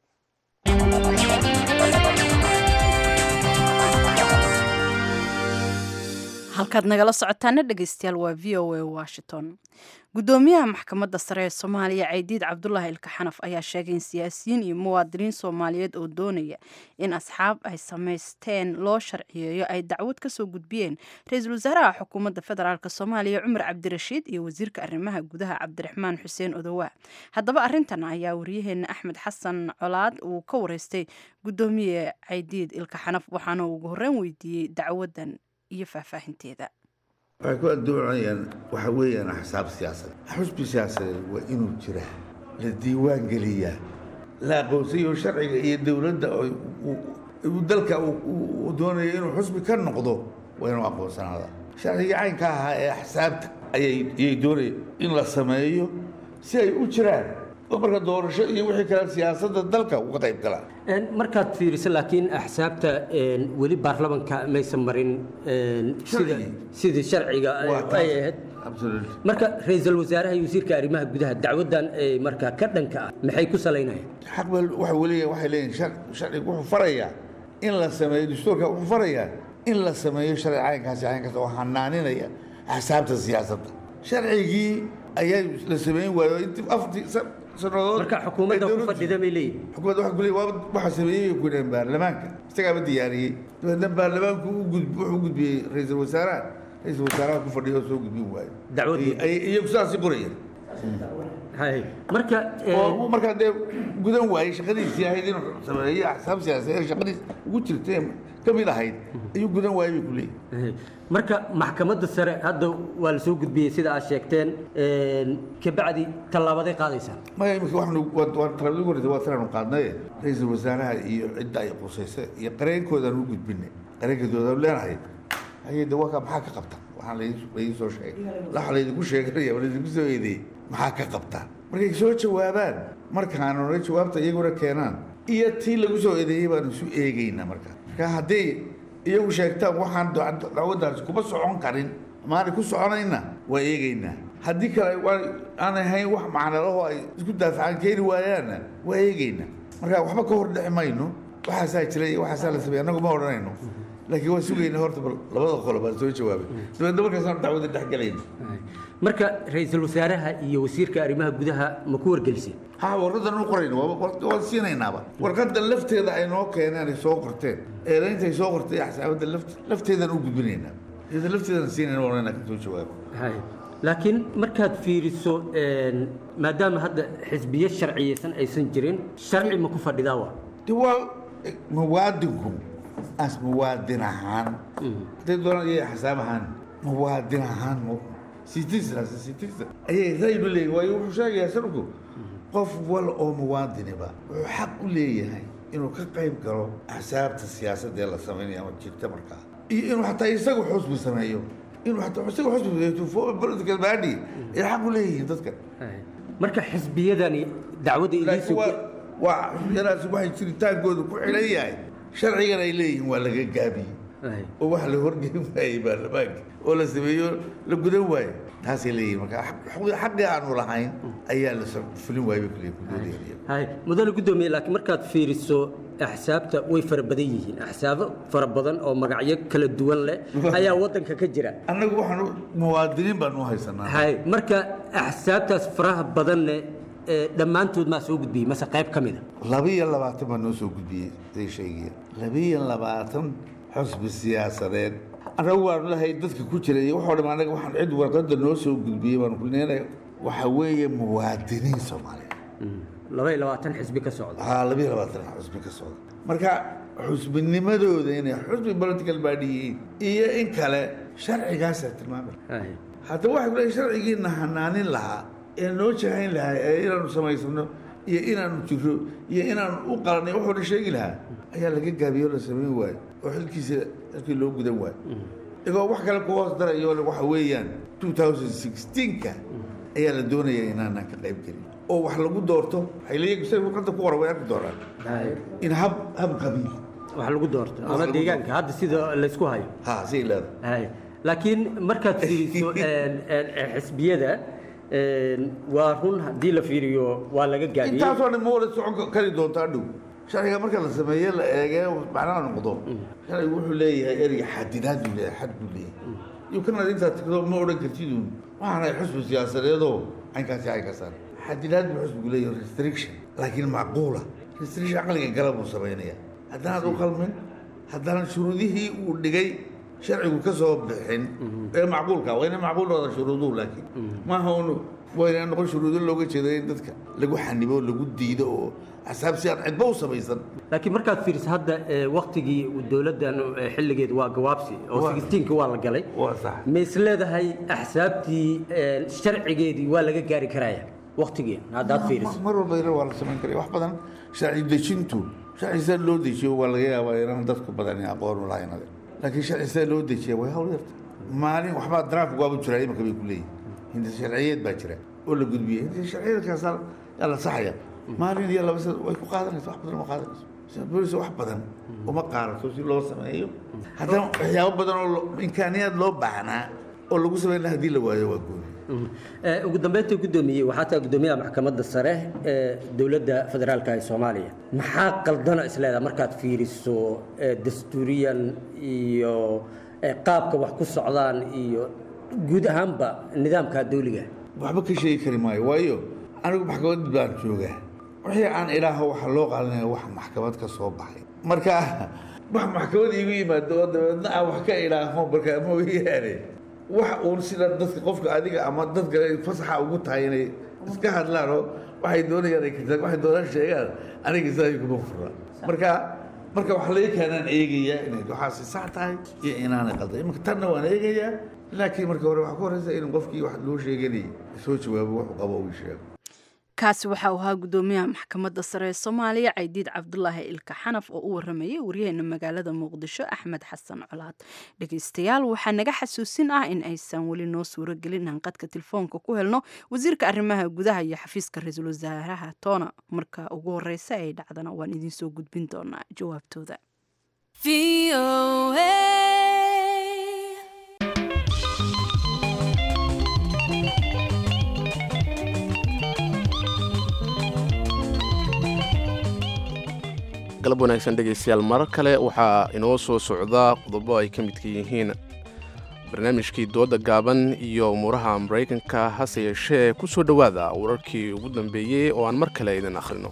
halkaad nagala socotaana dhegeystayaal waa v o a washington gudoomiyaha maxkamadda sare ee soomaaliya caydiid cabdulaahi ilka xanaf ayaa sheegay in siyaasiyiin iyo muwaadiniin soomaaliyeed oo doonaya in asxaab ay samaysteen loo sharciyeeyo ay dacwad kasoo gudbiyeen ra-iisul wasaaraha xukuumadda federaalk soomaaliya cumar cabdirashiid iyo wasiirka arrimaha gudaha cabdiraxmaan xuseen odowaa haddaba arintan ayaa waryaheena axmed xasan colaad uu ka wareystay gudoomiye caydiid ilka xanaf waxaana ugu horreyn weydiiyey dacwadan iyo faahfaahinteeda waxay ku addoonayaan waxa weeyaan axsaab siyaasadeed xusbi siyaasadeed waa inuu jira la diiwaan geliyaa la aqoonsayo sharciga iyo dowladda uu dalka uu doonayo inuu xusbi ka noqdo waa inuu aqoonsanaada sharcigii caynka ahaa ee axsaabta ayay doonaya in la sameeyo si ay u jiraan oo marka doorasho iyo wixii kale siyaasadda dalka uga qayb galaan markaad fiiriso laakiin axsaabta weli baarlamanka maysan marin sidii sharciga ay ahayd marka ra-iisul wasaaraha iyo wasiirka arrimaha gudaha dacwadan marka ka dhanka ah maxay ku salaynayaan xaq waxa weliya waxay leeyihin sharcigu wuxuu farayaa in la sameeyo dastuurka wuxuu farayaa in la sameeyo sharci caynkaasi caynkaas oo hanaaninaya axsaabta siyaasadda sharcigii ayaa la sameyn waayo intii afti sanadood marka xukuumadda ku fadhida bay leeyihin xukuumadda waxa kuley waa waxa sameeyey ku dheen baarlamaanka isagaaba diyaariyey dabeedna baarlamaanku u gudb wuxuu u gudbiyey ra-iisul wasaaraha ra-iisul wasaaraha ku fadhiya oo soo gudbin waayo dacwadii iyagu sidaasi qorayeen marka markaa dee gudan waayey shaqadiisii ahayd inuu sameeyo axsaab siyaasadeed shaqadiis ugu jirtay ka mid ahayd ayuu gudan waayey bay ku leeyihin marka maxkamadda sare hadda waa la soo gudbiyey sida aad sheegteen kabacdi tallaabaday qaadaysaa maya imika waxaanu waa talaabadii ugu horreysay waa tiraanu qaadnaye ra-iisul wasaaraha iyo cidda ay qusaysa iyo qareenkoodaan u gudbinay qareenkoodaan leenahay ayay de waa maxaa ka qabta waxaan laydin soo sheegay waxa laydinku sheeganaya waa laydinku soo eedeeyey maxaa ka qabtaan markay soo jawaabaan markaanu na jawaabta iyaguna keenaan iyo tii lagu soo eedeeyey baanu isu eegaynaa markaa marka haddii iyagu sheegtaan waxaan dacwaddaasi kuma socon karin maanay ku soconayna waa eegaynaa haddii kale aan ahayn wax macnalaho ay isku daafacaan keeni waayaanna waa eegaynaa marka waxba ka hor dhexi mayno waxaasaa jira iyo waxaasaa la sameey annagu ma odhanayno laakiin waan sugayna horta labada qolo baan soo jawaabay dabeedna markaasaan dacwada dhexgalayna marka ra-iisul wasaaraha iyo wasiirka arrimaha gudaha ma ku wargeliseen ha warqadan u qorayno waan siinaynaaba warqadan lafteeda ay noo keeneen ay soo qorteen eedayntay soo qortay axsaabadda lafteedan u gudbinaynaa iyada lafteedan siinayna oranayna ka soo jawaabo laakiin markaad fiiriso maadaama hadda xisbiyo sharciyeysan aysan jirin sharci ma ku fadhidaa waa de waa muwaadinku as muwaadin ahaan hadday doonaan iyo axsaab ahaan muwaadin ahaan citizen as a citizen ayay raynu leeyihin waayo wuxuu sheegayaa sanadku qof wal oo muwaadiniba wuxuu xaq u leeyahay inuu ka qayb galo axsaabta siyaasadda ee la sameynaya ama jirta markaa iyo inuu xataa isagu xusbi sameeyo inuu xataa isagu xusbi sameeyo political party ay xaq u leeyihiin dadkan marka xisbiyadani dacwadda laakiin waa waa xisbiyadaasi waxay jiritaankooda ku xidhan yahay sharcigan ay leeyihiin waa laga gaabiyey oo wax la horgeyn waayey baarlamaanka oo la sameeyo la gudan waayo taasay leeyihiin marka xaqii aanu lahayn ayaa la fulin waayey bay kuleeyihin hay mudane guddoomiye laakiin markaad fiiriso axsaabta way fara badan yihiin axsaabo fara badan oo magacyo kala duwan leh ayaa waddanka ka jira annagu waxaan muwaadiniin baan u haysanaa hay marka axsaabtaas faraha badanne dhammaantood maa soo gudbiyey mase qayb ka mida labiyo labaatan baa noo soo gudbiyey say sheegaya labiyo labaatan xusbi siyaasadeed annagu waanu lahay dadka ku jira iyo waxoo dham annaga waxaan cid warqadda noo soo gudbiyey baanu kulneenay waxa weeye muwaadiniin soomaaliya laba iyo labaatan xisbi ka socda haa laba iyo labaatan xusbi ka socda marka xusbinimadooda inay xusbi political party yihiin iyo in kale sharcigaasaa tilmaamay haddaba waxay kuleeyahay sharcigiina hanaanin lahaa ee noo jahayn lahaa ee inaanu samaysano iyo inaanu jiro iyo inaanu u qalanay wuxuu dhan sheegi lahaa ayaa laga gaabiyey oo la samayn waayo oo xilkiisa halkii loo gudan waayo igoo wax kale ku hoos darayo waxa weeyaan 2016ka ayaa la doonaya inaanaan ka qayb gelin oo wax lagu doorto waxay leeyihin sida warqadda ku qoran way arki doonaan in hab hab qabiil wax lagu doorto ama deegaanka hadda sida laysku hayo ha si leedahay laakiin markaad fiiriso xisbiyada waa run haddii la fiiriyo waa laga gaabiyey intaasoo dhan ma wada socon kari doontaa dhow sharciga marka la sameeye la eege macnaha noqdo sharcigu wuxuu leeyahay ereyga xadidaad buu leeyahay xad buu leeyahay iyo kana intaad tigdo ma odhan kartidun waxaanay xusbi siyaasadeedoo caynkaasi caynkaasaan xadidaad buu xusbigu leeyahay restriction laakiin macquula restriction caqliga gala buu samaynaya haddanaad u qalmin haddana shuruudihii uu dhigay sharcigu ka soo bixin ee macquulka waa inay macquul noqdaan shuruuduhu laakiin maaha unu waa inay noqon shuruudo looga jeedo in dadka lagu xanibo lagu diido oo axsaab si aan cidba u samaysan laakiin markaad fiiriso hadda waktigii dowladdan xilligeed waa gawaabsi oo sixteenka waa la galay waa sax ma is leedahay axsaabtii sharcigeedii waa laga gaari karaya waktigii haddaad fiiriso mar walba ina waa la samayn karaya wax badan sharci dejintu sharci sida loo dejiyo waa laga yaabaa inaan dadku badan aqoon u lahayn adag laakiin sharci sida loo dejiya way hawl yarta maalin waxbaa draft waabu jiraa imanka bay ku leeyihin hinda sharciyeed baa jira oo la gudbiyey hinda sharciyeedkaasaa yaa la saxaya maalin iyo laba sana way ku qaadanaysa wax badan ma qaadanayso bolis wax badan uma qaadato si loo sameeyo haddana waxyaabo badan oo imkaaniyaad loo baahnaa oo lagu samayn laha hadii la waayo waa gooni ugu dambeynta guddoomiyey waxaa taa guddoomiyaha maxkamadda sare ee dowladda federaalka ee soomaaliya maxaa qaldana isleedaha markaad fiiriso dastuuriyan iyo qaabka wax ku socdaan iyo guud ahaanba nidaamka dawliga waxba ka sheegi kari maayo waayo anigu maxkamad baan joogaa wixii aan ilaaho waxa loo qaadanaya wax maxkamad ka soo baxay marka wax maxkamad iigu yimaado oo dabeedna aan wax ka ilaaho markaa mooyaane wax uun sida dadka qofka adiga ama dadka fasaxa ugu tahay inay iska hadlaan oo waxay doonayaan ay kartaan waxay doonaan sheegaan aniga sidaas kuma furna marka marka wax laga keenaan eegayaa inay waxaasi sax tahay iyo inaanay qaldan imanka tanna waan eegayaa laakiin marka hore waxaa ku horeysa in qofkii wax loo sheeganayay soo jawaabo wuxuu qabo uu sheego kaasi waxa uu ahaa guddoomiyaha maxkamadda sare ee soomaaliya caydiid cabdulaahi ilka xanaf oo u waramayay waryaheena magaalada muqdisho axmed xasan colaad dhegeystayaal waxaa naga xasuusin ah in aysan weli noo suuro gelin inaan qadka telefoonka ku helno wasiirka arrimaha gudaha iyo xafiiska ra-iisul wasaaraha toona marka ugu horeysa ay dhacdana waan idinsoo gudbin doonaa jawaabtooda galab wanaagsan dhegaystayaal marar kale waxaa inoo soo socdaa qodobo ay ka midka yihiin barnaamijkii dooda gaaban iyo umuuraha maraykanka hase yeeshee ku soo dhowaada wararkii ugu dambeeyey oo aan mar kale idin akhrino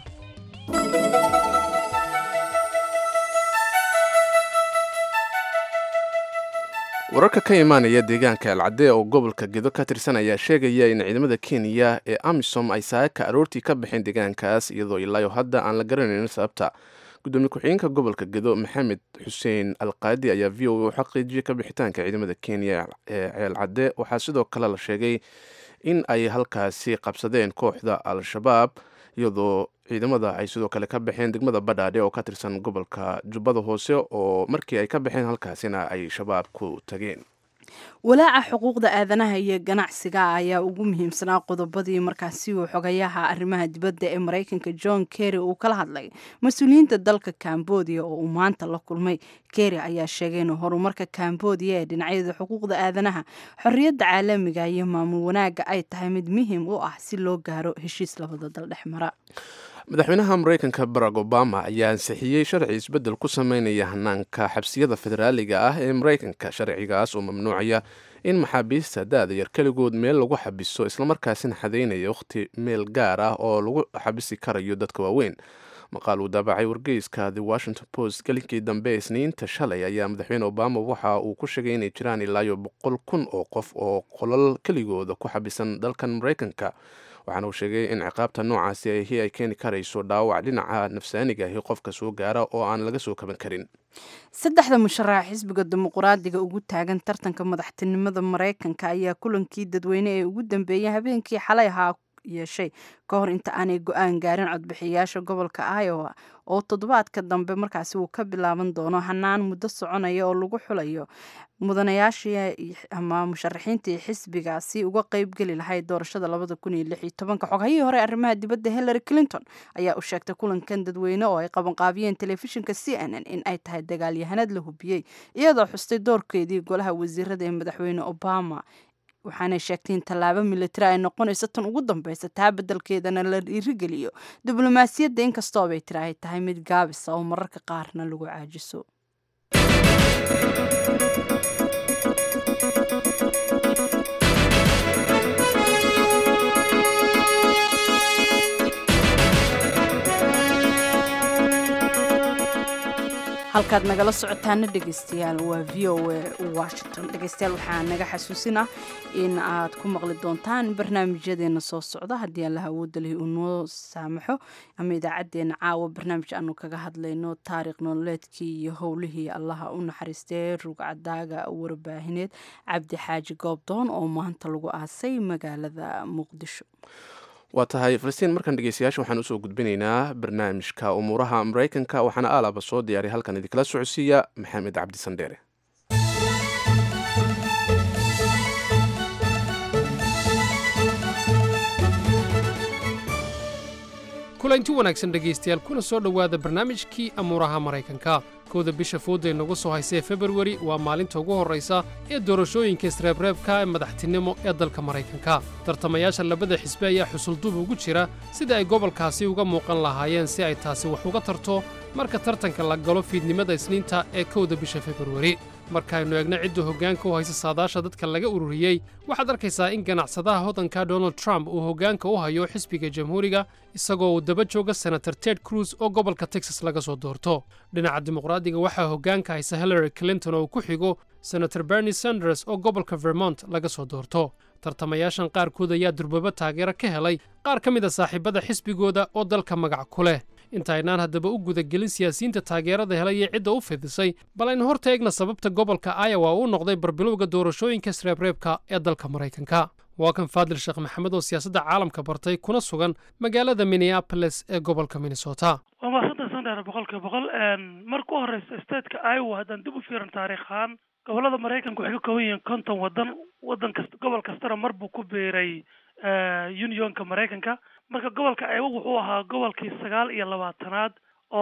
wararka ka imaanaya deegaanka alcadee oo gobolka gedo ka tirsan ayaa sheegaya in ciidamada kenya ee amisom ay saaka aroortii ka baxeen deegaankaas iyadoo ilaayo hadda aan la garanayn sababta gudoomiye ku-xigeenka gobolka gedo maxamed xuseen alqaadi ayaa v o a u xaqiijiyay ka bixitaanka ciidamada kenya ee ceelcadde waxaa sidoo kale la sheegay in ay halkaasi qabsadeen kooxda al-shabaab iyadoo ciidamada ay sidoo kale ka baxeen degmada badhaadhe oo ka tirsan gobolka jubbada hoose oo markii ay ka baxeen halkaasina ay shabaab ku tageen walaaca xuquuqda aadanaha iyo ganacsiga ayaa ugu muhiimsanaa qodobadii markaasi uu xogayaha arrimaha dibadda ee maraykanka john kerry uu kala hadlay mas-uuliyiinta dalka cambodia oo uu maanta la kulmay kerry ayaa sheegay in horumarka cambodia ee dhinacyada xuquuqda aadanaha xorriyadda caalamiga iyo maamul wanaagga ay tahay mid muhiim u ah si loo gaaro heshiis labada dal dhex mara madaxweynaha maraykanka barack obama ayaa ansixiyey sharci isbeddel ku sameynaya hanaanka xabsiyada federaaliga ah ee maraykanka sharcigaas oo mamnuucaya in maxaabiista da-da yar keligood meel lagu xabiso islamarkaasina xadeynaya wakhti meel gaar ah oo lagu xabisi karayo dadka waaweyn maqaal uu daabacay wargeyska the washington post gelinkii dambe isniinta shalay ayaa madaxweyne obama waxa uu ku sheegay inay jiraan ilaayo boqol kun oo qof oo qolal keligooda ku xabisan dalkan maraykanka waxaana uu sheegay in ciqaabta noocaasi ahi ay keeni karayso dhaawac dhinaca nafsaaniga ahi qofka soo gaara oo aan laga soo kaban karin saddexda musharaxa xisbiga dimuqraadiga ugu taagan tartanka madaxtinimada maraykanka ayaa kulankii dadweyne ee ugu dambeeyay habeenkii xalay ahaa yeeshay ka hor inta aanay go-aan gaarin codbixiyayaasha gobolka iowa oo toddobaadka dambe markaasi uu ka bilaaban doono hanaan muddo soconaya oo lagu xulayo mudanayaashii ama musharaxiintii xisbigaasi uga qeybgeli lahayd doorashada labada kun iyo lix iyo tobanka xoghayihii hore arrimaha dibadda hillary clinton ayaa u sheegtay kulankan dadweyne oo ay qabanqaabiyeen telefishinka c n n in ay tahay dagaalyahanad la hubiyey iyadoo xustay doorkeedii golaha wasiirada ee madaxweyne obama waxaanay sheegtay in tallaabo militari ay noqonayso tan ugu dambeysa taa beddelkeedana la dhiirigeliyo diblomaasiyadda inkastoo bay tiri ay tahay mid gaabisa oo mararka qaarna lagu caajiso halkaad nagala socotaana dhegeystayaal waa v o a washington dhegeystayaal waxaa naga xasuusinah in aad ku maqli doontaan barnaamijyadeena soo socda haddii allaha awoodda leh uu noo saamaxo ama idaacadeena caawa barnaamij aanu kaga hadlayno taariikh nololeedkii iyo howlihii allaha u naxariistee rugcadaaga warbaahineed cabdi xaaji goobdoon oo maanta lagu aasay magaalada muqdisho waa tahay falastiin markan dhegeystayaasha waxaan usoo gudbinaynaa barnaamijka umuuraha maraykanka waxaana aalaba soo diyaaray halkan idinkala socodsiiya maxamed cabdi sandheere kulanti wanaagsan dhegaystayaal kuna soo dhowaada barnaamijkii amuuraha maraykanka kowda bisha fooday nagu soo haysee februari waa maalinta ugu horraysa ee doorashooyinka isreebreebka ee madaxtinimo ee dalka maraykanka tartamayaasha labada xisbe ayaa xusulduub ugu jira sida ay gobolkaasi uga muuqan lahaayeen si ay taasi wax uga tarto marka tartanka la galo fiidnimada isniinta ee kowda bisha februari markaaynu eegno cidda hoggaanka u haysa saadaasha dadka laga ururiyey waxaad arkaysaa in ganacsadaha hodanka donald trump uu hoggaanka u hayo xisbiga jamhuuriga isagoo uu daba jooga senator ted cruz oo gobolka texas laga soo doorto dhinaca dimuqraadiga waxaa hoggaanka haysa hillary clinton oo uu ku xigo senator bernie sanders oo gobolka vermont laga soo doorto tartamayaashan qaarkood ayaa durbaba taageero ka helay qaar ka mid a saaxiibada xisbigooda oo dalka magac ku leh intaynaan haddaba u gudagelin siyaasiyiinta taageerada helay ee cidda u fidisay bal aynu horta eegna sababta gobolka iowa uu noqday barbilowga doorashooyinka sreebreebka ee dalka maraykanka waa kan faadil sheekh maxamed oo siyaasadda caalamka bartay kuna sugan magaalada minneapolis ee gobolka minnesota waa mahadsantahay sandheer boqolkiiba boqol marka u horeysa stateka iowa haddaan dib u fiirin taariikh ahaan gobolada maraykanka waxay ka kooban yihiin konton wadan wadan kasta gobol kastana mar buu ku biiray unionka maraykanka marka gobolka iowa wuxuu ahaa gobolkii sagaal iyo labaatanaad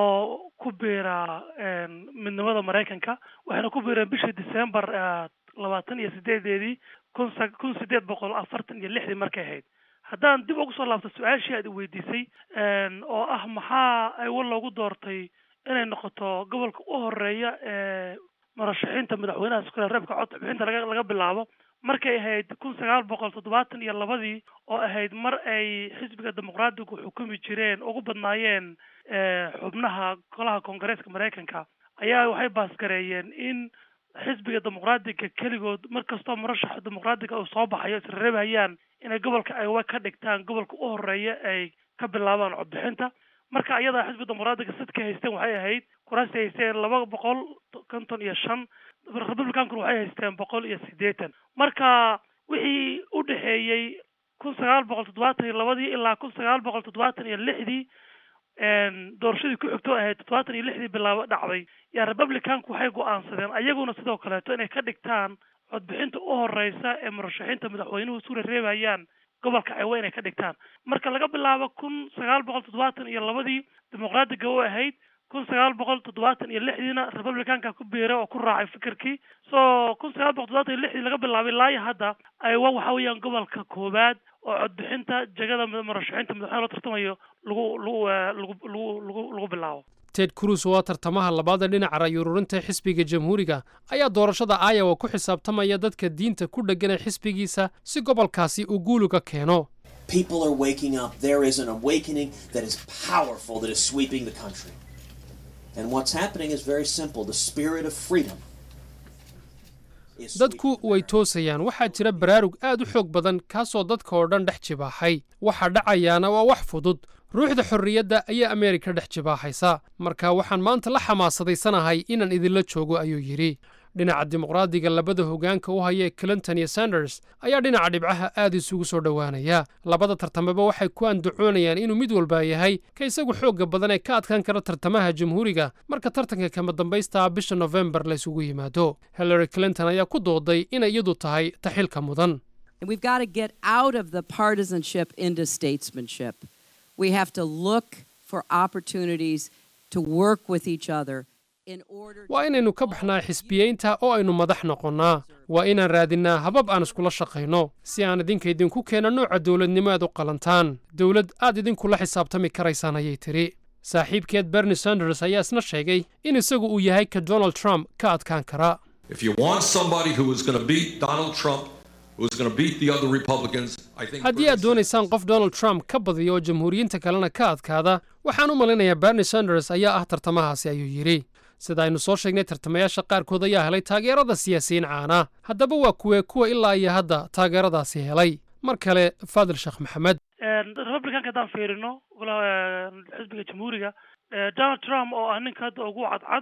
oo ku biira midnimada maraykanka waxayna ku biireen bishii december labaatan iyo sideedeedii kun kun sideed boqol afartan iyo lixdii markay ahayd haddaan dib ugu soo laabto su-aashii aad i weydiisay oo ah maxaa iowa loogu doortay inay noqoto gobolka u horeeya ee murashaxiinta madaxweynaha iskule reebka codka bixinta laga laga bilaabo markay ahayd kun sagaal boqol toddobaatan iyo labadii oo ahayd mar ay xisbiga dimuqraadigu xukumi jireen ugu badnaayeen xubnaha golaha koongareeska maraykanka ayaa waxay baasgareeyeen in xisbiga dimuqraadiga keligood markastoo murashaxa dimuqraadiga uu soo baxayo isreebhayaan inay gobolka iowa ka dhigtaan gobolka u horeeya ay ka bilaabaan codbixinta marka ayadaa xisbiga dimuqraadiga sidka haysteen waxay ahayd kuraasti haysteen laba boqol konton iyo shan republicankuna waxay haysteen boqol iyo siddeetan marka wixii u dhexeeyey kun sagaal boqol toddobaatan iyo labadii ilaa kun sagaal boqol toddobaatan iyo lixdii doorashadii ku xigto ahayd toddobaatan iyo lixdii bilaabo dhacday yaa republicanku waxay go-aansadeen ayaguna sidoo kaleeto inay ka dhigtaan codbixinta u horeysa ee murashaxiinta madaxweynuhu isu rereebayaan gobolka iowa inay ka dhigtaan marka laga bilaabo kun sagaal boqol toddobaatan iyo labadii dimuqraadiga u ahayd kun sagaal boqol toddobaatan iyo lixdiina republicanka ku biiray oo ku raacay fikirkii so kun sagaal boqol toddobaatan iyo lixdii laga bilaabay ilaa iyo hadda iowa waxa weeyaan gobolka koowaad oo codbixinta jegada murashaxiinta madaxweyne loo tartamayo lagu lagu lagu lagu lagu lagu bilaabo ted cruz oo tartamaha labaada dhinaca ra'yi ururinta xisbiga jamhuuriga ayaa doorashada iowa ku xisaabtamaya dadka diinta ku dhegganay xisbigiisa si gobolkaasi uu guuluga keeno People are waking up. There is an awakening that is powerful that is sweeping the country. And what's happening is very simple. The spirit of freedom dadku way toosayaan waxaa jira baraarug aad u xoog badan kaasoo dadka oo dhan dhex jibaaxay waxa dhacayaana waa wax fudud ruuxda xorriyadda ayaa ameerika dhex jibaaxaysa marka waxaan maanta la xamaasadaysanahay inaan idinla joogo ayuu yidhi dhinaca dimuqraadiga labada hogaanka u haya clinton iyo sanders ayaa dhinaca dhibcaha aad isugu soo dhowaanaya labada tartameba waxay ku andacoonayaan inuu mid walba yahay ka isagu xoogga badan ee ka adkaan kara tartamaha jamhuuriga marka tartanka kama dambaysta bisha nofembar la isugu yimaado hillary clinton ayaa ku dooday inay iyadu tahay taxilka mudan And we've got to get out of the partisanship into statesmanship. We have to look for opportunities to work with each other in order waa inaynu ka baxnaa xisbiyeynta oo aynu madax noqonnaa waa inaan raadinnaa habab aan iskula shaqayno si aan idinka idinku keena nooca dowladnimo aad u qalantaan dowlad aad idinkula xisaabtami karaysaan ayay tidhi saaxiibkeed bernie sanders ayaa isna sheegay in isagu uu yahay ka donald trump ka adkaan kara If you want somebody who is going to beat Donald Trump, who is going to beat the other Republicans, I think haddii aad doonaysaan qof donald trump ka badiyo oo jamhuuriyiinta kalena ka adkaada waxaan u malaynayaa bernie sanders ayaa ah tartamahaasi ayuu yidhi sida aynu soo sheegnay tartamayaasha qaarkood ayaa helay taageerada siyaasiyiin caana haddaba waa kuwee kuwa ilaa iyo hadda taageeradaasi helay mar kale faadil sheekh maxamed republicanka haddaan fiirino xisbiga jamhuuriga donald trump oo ah ninka hadda ugu cadcad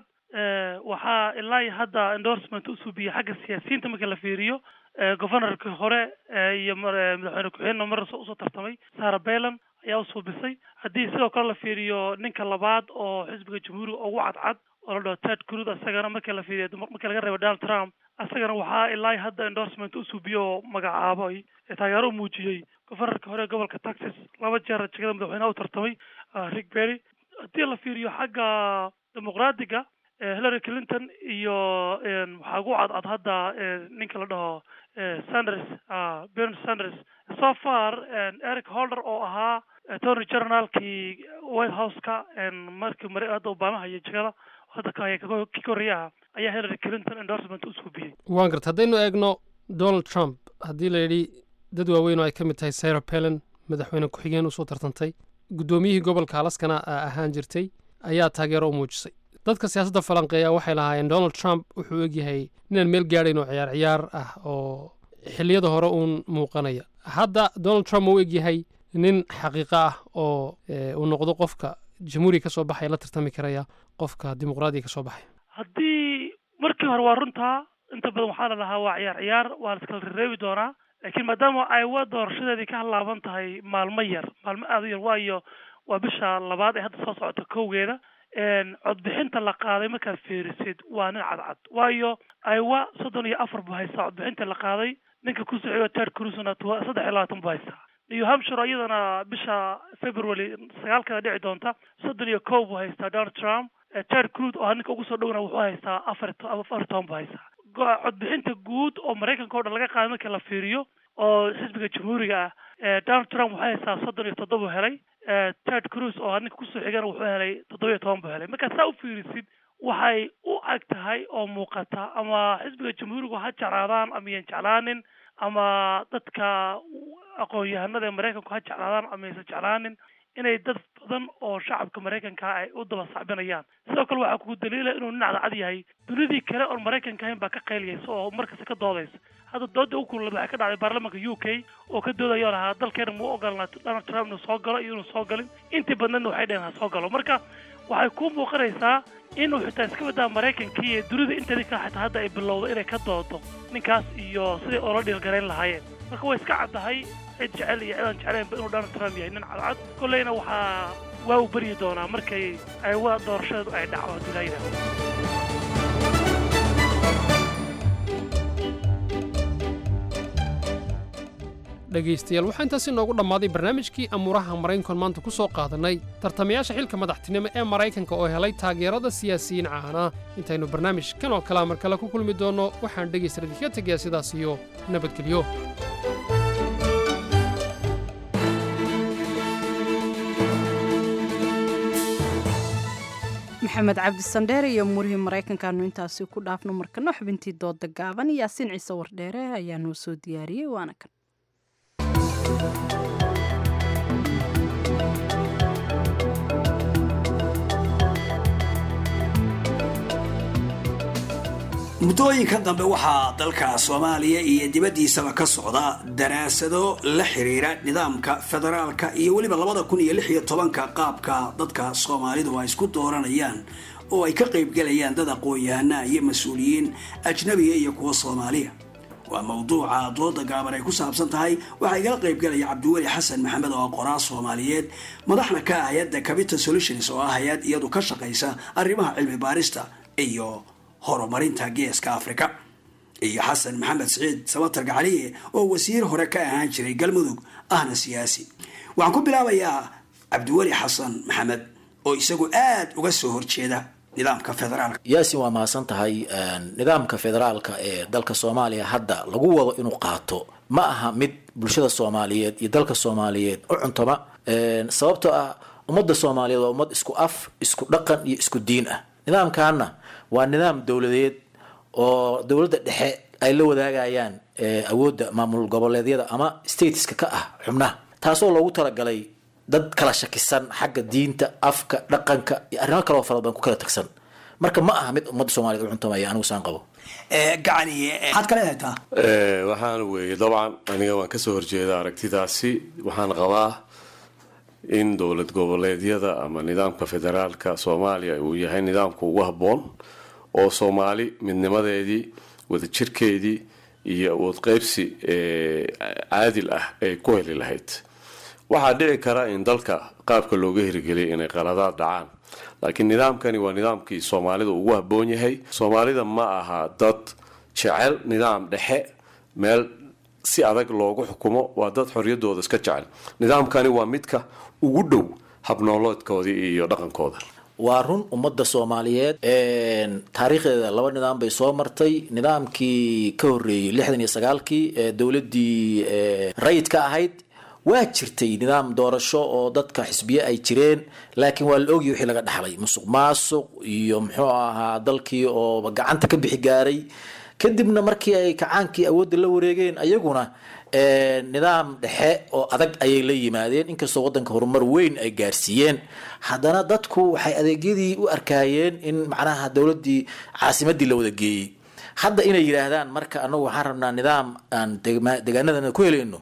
waxaa ilaa iyo hadda endorsement u suubiyey xagga siyaasiyiinta marka la fiiriyo governorkii hore iyo madaxweyne ku-xigeenna mar usoo tartamay sarah balan ayaa u suubisay haddii sidoo kale la fiiriyo ninka labaad oo xisbiga jamhuuriga ugu cadcad oo la dhaho ted cruz asagana markii la fiiriyo markii laga reebo donald trump asagana waxaa ilaa hadda endorsement u suubiyo oo magacaabay taageero u muujiyey governorka hore gobolka texas laba jeer jegada madaxweynaha u tartamay rick berry haddii la fiiriyo xagga dimuqraadiga hillary clinton iyo waxaa ugu cadcad hadda ninka la dhaho sanders bernie sanders so far eric holder oo ahaa attorney generalkii white house-ka markii mare hadda obama hayay jegada hadda kii koreya ah ayaa hillary clinton endorsement u suubiyey waan garta haddaynu eegno donald trump haddii la yidhi dad waaweyn oo ay ka mid tahay sarah pelen madaxweyne ku-xigeen usoo tartantay guddoomiyihii gobolka alaskana ahaan jirtay ayaa taageero u muujisay dadka siyaasadda falanqeeya waxay lahaayeen donald trump wuxuu egyahay ninaan meel gaadhayn oo ciyaar ciyaar ah oo xilliyada hore uun muuqanaya hadda donald trump uu egyahay nin xaqiiqo ah oo uu noqdo qofka jamhuuriga ka soo baxaya la tartami karaya qofka dimuqraadiga ka soo baxaya haddii markii hore waa runtaa inta badan waxaa la lahaa waa ciyaar ciyaar waa la iskala rereebi doonaa laakiin maadaama aywa doorashadeedii ka halaaban tahay maalmo yar maalmo aada u yar waayo waa bisha labaad ee hadda soo socota kowgeeda codbixinta la qaaday markaad fiirisid waa nin cadcad waayo aywa soddon iyo afar buu haystaa codbixinta la qaaday ninka ku socyo ted cruzna saddex iyo labaatan buu haystaa new hampshire iyadana bisha february sagaalkeeda dhici doonta soddon iyo kow buu haystaa donald trump ted cruz oo ninka ugu soo dhowna wuxuu haystaa afar afar toban buu haystaa codbixinta guud oo maraykanka o dhan laga qaaday markii la fiiriyo oo xisbiga jamhuuriga ah donald trump wuxuu haystaa soddon iyo toddoba helay ted cruz oo ninka kusoo xigana wuxuu helay toddoba iyo toban buu helay markaa saa u fiirisid waxay u ag tahay oo muuqata ama xisbiga jamhuurigu ha jeclaadaan ama yan jeclaanin ama dadka aqoon-yahanada ee maraykanku ha jeclaadaan ama aysan jeclaanin inay dad badan oo shacabka maraykanka ay u daba sacbinayaan sidoo kale waxaa kugu daliila inuu nin cadcad yahay dunidii kale oon maraykanka ahayn baa ka qayliyaysa oo markasta ka doodaysa hadda dooda u kululad waxay ka dhacday baarlamaanka u k oo ka doodayoo lahaa dalkeena muu ogolnaa donald trump inuu soo galo iyo inuu soo galin intii badneedna waxay dheheen ha soo galo marka waxay ku muuqanaysaa inuu xitaa iska badaa maraykankii iyo dunida inteedii kale xitaa hadda ay bilowdo inay ka doodo ninkaas iyo siday oola dhiilgarayn lahaayeen marka way iska caddahay cid jecel iyo cidaan jeclaynba inuu donald trump yahay nin cadcad kolleyna waxaa waa u beryi doonaa markay ay wa doorashadu ay dhacdo haddii laa yidhahdo dhegaystayaal waxaa intaasi noogu dhammaaday barnaamijkii amuuraha maraykankan maanta ku soo qaadannay tartamayaasha xilka madaxtinimo ee maraykanka oo helay taageerada siyaasiyiin caana intaynu barnaamij kan oo kalea mar kale ku kulmi doonno waxaan dhegaysta idinka tegayaa sidaas iyo nabadgelyo maxamed cabdi sandheere iyo muurihii maraykankaanu intaasi ku dhaafno markana xubintii dooda gaaban yaasiin ciise wardheere ayaa noo soo diyaariyey waana kan muddooyinka dambe waxaa dalka soomaaliya iyo dibaddiisaba ka socda daraasado la xiriira nidaamka federaalka iyo weliba labada kun iyo lix iyo tobanka qaabka dadka soomaalidu ay isku dooranayaan oo ay ka qaybgelayaan dad aqoon-yahana iyo mas-uuliyiin ajnabiga iyo kuwa soomaaliya waa mawduuca dooda gaaban ay ku saabsan tahay waxaa igala qaybgelaya cabdiweli xasan maxamed oo qoraa soomaaliyeed madaxna ka ah hay-adda capital solutions oo ah hay-ad iyadu ka shaqaysa arrimaha cilmi baarista iyo horumarinta geeska africa iyo xasan maxamed siciid sabatar gacaliye oo wasiir hore ka ahaan jiray galmudug ahna siyaasi waxaan ku bilaabayaa cabdiweli xasan maxamed oo isagu aada uga soo horjeeda nidaamka federaalka yaasin waa mahadsan tahay nidaamka federaalka ee dalka soomaaliya hadda lagu wado inuu qaato ma aha mid bulshada soomaaliyeed iyo dalka soomaaliyeed u cuntoma sababtoo ah ummadda soomaaliyeed waa ummad isku af isku dhaqan iyo isku diin ah nidaamkaana waa nidaam dowladeed oo dowladda dhexe ay la wadaagayaan awoodda maamul goboleedyada ama stateska ka ah xubnaha taasoo loogu talagalay dad kala shakisan xagga diinta afka dhaqanka iyo arrimo kaloo fara badan ku kala tagsan marka ma aha mid ummadda soomaliyeed u cuntamaya anigu saan qabo gacani maxaad ka leedahay taa waxaan weeye dabcan aniga waan kasoo horjeeda aragtidaasi waxaan qabaa in dowlad goboleedyada ama nidaamka federaalka soomaaliya uu yahay nidaamka ugu habboon oo soomaali midnimadeedii wadajirkeedii iyo awood qeybsi caadil ah ay ku heli lahayd waxaa dhici kara in dalka qaabka looga hirgeliyay inay qaladaad dhacaan laakiin nidaamkani waa nidaamkii soomaalida ugu habboon yahay soomaalida ma aha dad jecel nidaam dhexe meel si adag loogu xukumo waa dad xoriyadooda iska jecel nidaamkani waa midka ugu dhow habnooloodkoodii iyo dhaqankooda waa run ummadda soomaaliyeed taariikhdeeda laba nidaam bay soo martay nidaamkii ka horreeyey lixdan iyo sagaalkii ee dowladdii rayidka ahayd waa jirtay nidaam doorasho oo dadka xisbiye ay jireen laakiin waa la ogyahy wixii laga dhaxlay musuq maasuq iyo muxuu ahaa dalkii oo gacanta ka bixi gaaray kadibna markii ay kacaankii awoodda la wareegeen ayaguna nidaam dhexe oo adag ayay la yimaadeen inkastoo wadanka horumar weyn ay gaarsiiyeen haddana dadku waxay adeegyadii u arkaayeen in macnaha dowladii caasimadii la wada geeyey hadda inay yidhaahdaan marka anagu waxaan rabnaa nidaam aan degaanadana ku helayno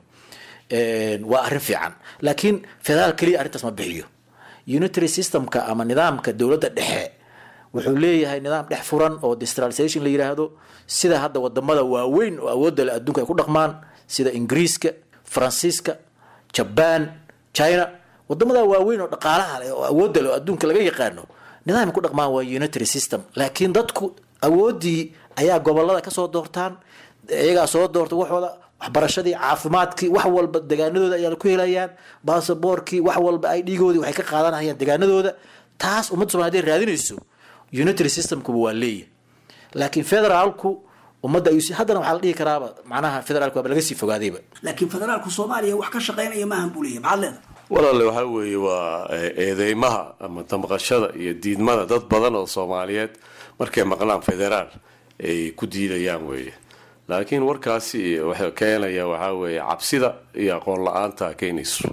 waa arrin fiican laakiin federaal keliya arrintaas ma bixiyo unitary systemka ama nidaamka dowladda dhexe wuxuu leeyahay nidaam dhex furan oo decentralization la yidhaahdo sida hadda wadamada waaweyn oo awoodda le adduunka ay ku dhaqmaan sida ingiriiska faransiiska jabaan china wadamada waaweyn oo dhaqaalaha leh oo awoodda leh oo adduunka laga yaqaano nidaam ay ku dhaqmaan waa unitary system laakiin dadku awooddii ayaa gobolada kasoo doortaan iyagaa soo doorta waxooda waxbarashadii caafimaadkii wax walba degaanadooda ayaa ku helayaan basaboorkii wax walba ay dhiigoodii waxay ka qaadanayaan degaanadooda taas ummadda somaaliya haday raadinayso unitary systemkuba waa leeyahy laakiin federaalku ummadda ayuu haddana waxaa la dhihi karaaba macnaha federaalku waaba laga sii fogaadayba laakiin federaalku soomaaliya wax ka shaqaynaya maahan buu leeyahy maxaad leedahay walaale waxaa weeye waa eedeymaha ama damqashada iyo diidmada dad badan oo soomaaliyeed markay maqlaan federaal ay ku diidayaan weeye laakiin warkaasi waxa keenaya waxaa weeye cabsida iyo aqoon la-aanta keenayso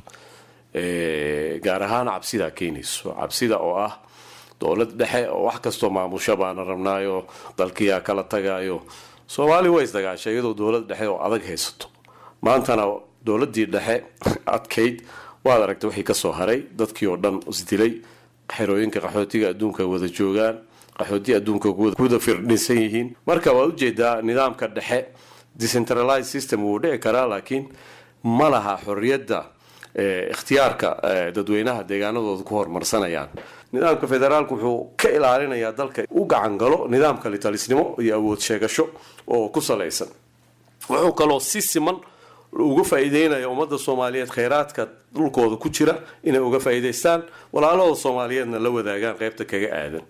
gaar ahaan cabsida keenayso cabsida oo ah dowlad dhexe oo wax kastoo maamusha baana rabnaayo dalkiyaa kala tagayo soomaali way isdagaashay iyadoo dowlad dhexe oo adag haysato maantana dowladii dhexe adkayd waad aragtay wixii kasoo haray dadkii oo dhan isdilay xerooyinka qaxootiga adduunka wada joogaan qaxooti adduunka kuwada firdhinsan yihiin marka waad ujeedaa nidaamka dhexe decentralized system wuu dhici karaa laakiin ma laha xorriyadda ikhtiyaarka dadweynaha deegaanadooda ku horumarsanayaan nidaamka federaalku wuxuu ka ilaalinayaa dalka u gacan galo nidaamka litalisnimo iyo awood sheegasho oo ku salaysan wuxuu kaloo si siman uga faa'iideynaya ummadda soomaaliyeed khayraadka dhulkooda ku jira inay uga faa'iidaystaan walaalahooda soomaaliyeedna la wadaagaan qaybta kaga aadan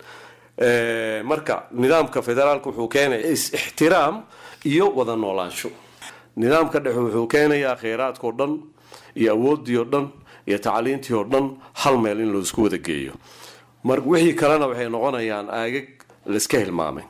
marka nidaamka federaalka wuxuu keenaya is-ixtiraam iyo wada noolaansho nidaamka dhexe wuxuu keenayaa khayraadkao dhan iyo awoodii oo dhan iyo tacliintii oo dhan hal meel in laisku wada geeyo mar wixii kalena waxay noqonayaan aagag laiska hilmaamay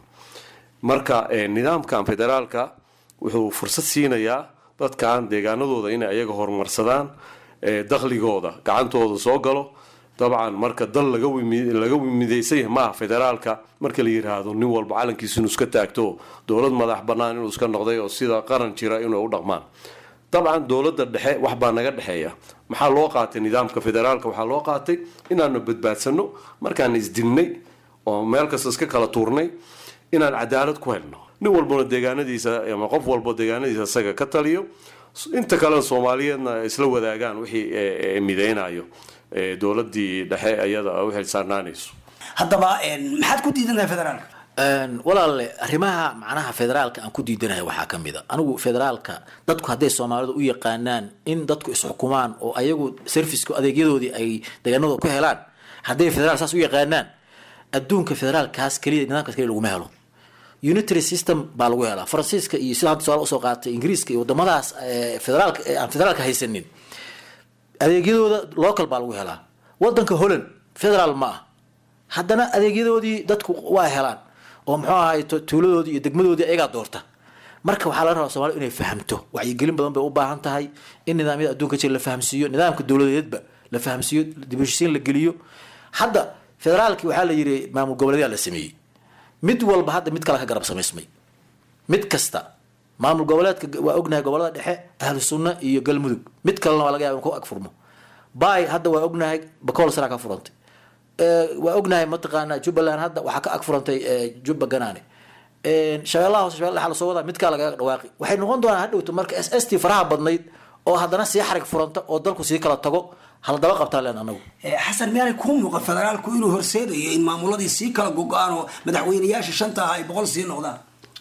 marka nidaamkan federaalka wuxuu fursad siinayaa dadkan deegaanadooda inay ayaga horumarsadaan dakhligooda gacantooda soo galo dabcan marka dal laga midaysan yahay maaha federaalka marka la yiraahdo nin walba calankiisa inuu iska taagto dowlad madax banaan inuu iska noqday oo sida qaran jira inay u dhaqmaan dabcan dowladda dhexe wax baa naga dhexeeya maxaa loo qaatay nidaamka federaalka waxaa loo qaatay inaanu badbaadsano markaan isdilnay oo meel kasta iska kala tuurnay inaan cadaalad ku helno nin walbana deegaanadiisa ama qof walba deegaanadiisa isaga ka taliyo inta kalena soomaaliyeedna isla wadaagaan wixii mideynayo dowladii dhexe iyada u xilsaarnaanayso haddaba maxaad ku diidan tahay federaalka walaale arrimaha macnaha federaalka aan ku diidanahay waxaa ka mid a anigu federaalka dadku hadday soomaalidu u yaqaanaan in dadku isxukumaan oo ayagu serviceka adeegyadoodii ay deegaanadooda ku helaan hadday federaal saas u yaqaanaan adduunka federaalkaas keliya nidaamkaas keliya laguma helo unitary system baa lagu helaa faransiiska iyo sida hadda su-aal usoo qaatay ingiriiska iyo wadamadaas federaalka aan federaalka haysanin adeegyadooda local baa lagu helaa wadanka holland federaal ma ah haddana adeegyadoodii dadku waa helaan oo muxuu ahay tuuladoodii iyo degmadoodii ayagaa doorta marka waxaa laga rabaa soomaalida inay fahamto wacyigelin badan bay u baahan tahay in nidaamyada adduunka jira la fahamsiiyo nidaamka dowladeedba la fahamsiiyo dibheshiisiin la geliyo hadda federaalki waxaa la yiri maamul goboleedyaa la sameeyey mid walba hadda mid kale ka garab samaysmay mid kasta maamul goboleedka waa ognahay gobolada dhexe ahlu sunna iyo galmudug mid kalena waa laga yaba in ku agfurmo bay hadda waa ognahay bakool saraa ka furantay waa ognahay mataqaana jubbaland hadda waxaa ka ag furantay jubba ganaane shabeellaha hoose shabella lasoo wadaa midkaa lagaga dhawaaqi waxay noqon doonaan hadhowto marka s s t faraha badnayd oo haddana sii xarig furanta oo dalku sii kala tago haladaba qabtaan leen anagu xasan miyaanay kuu muuqan federaalku inuu horseedayo in maamuladii sii kala go-aan oo madaxweynayaasha shanta ah ay boqol sii noqdaan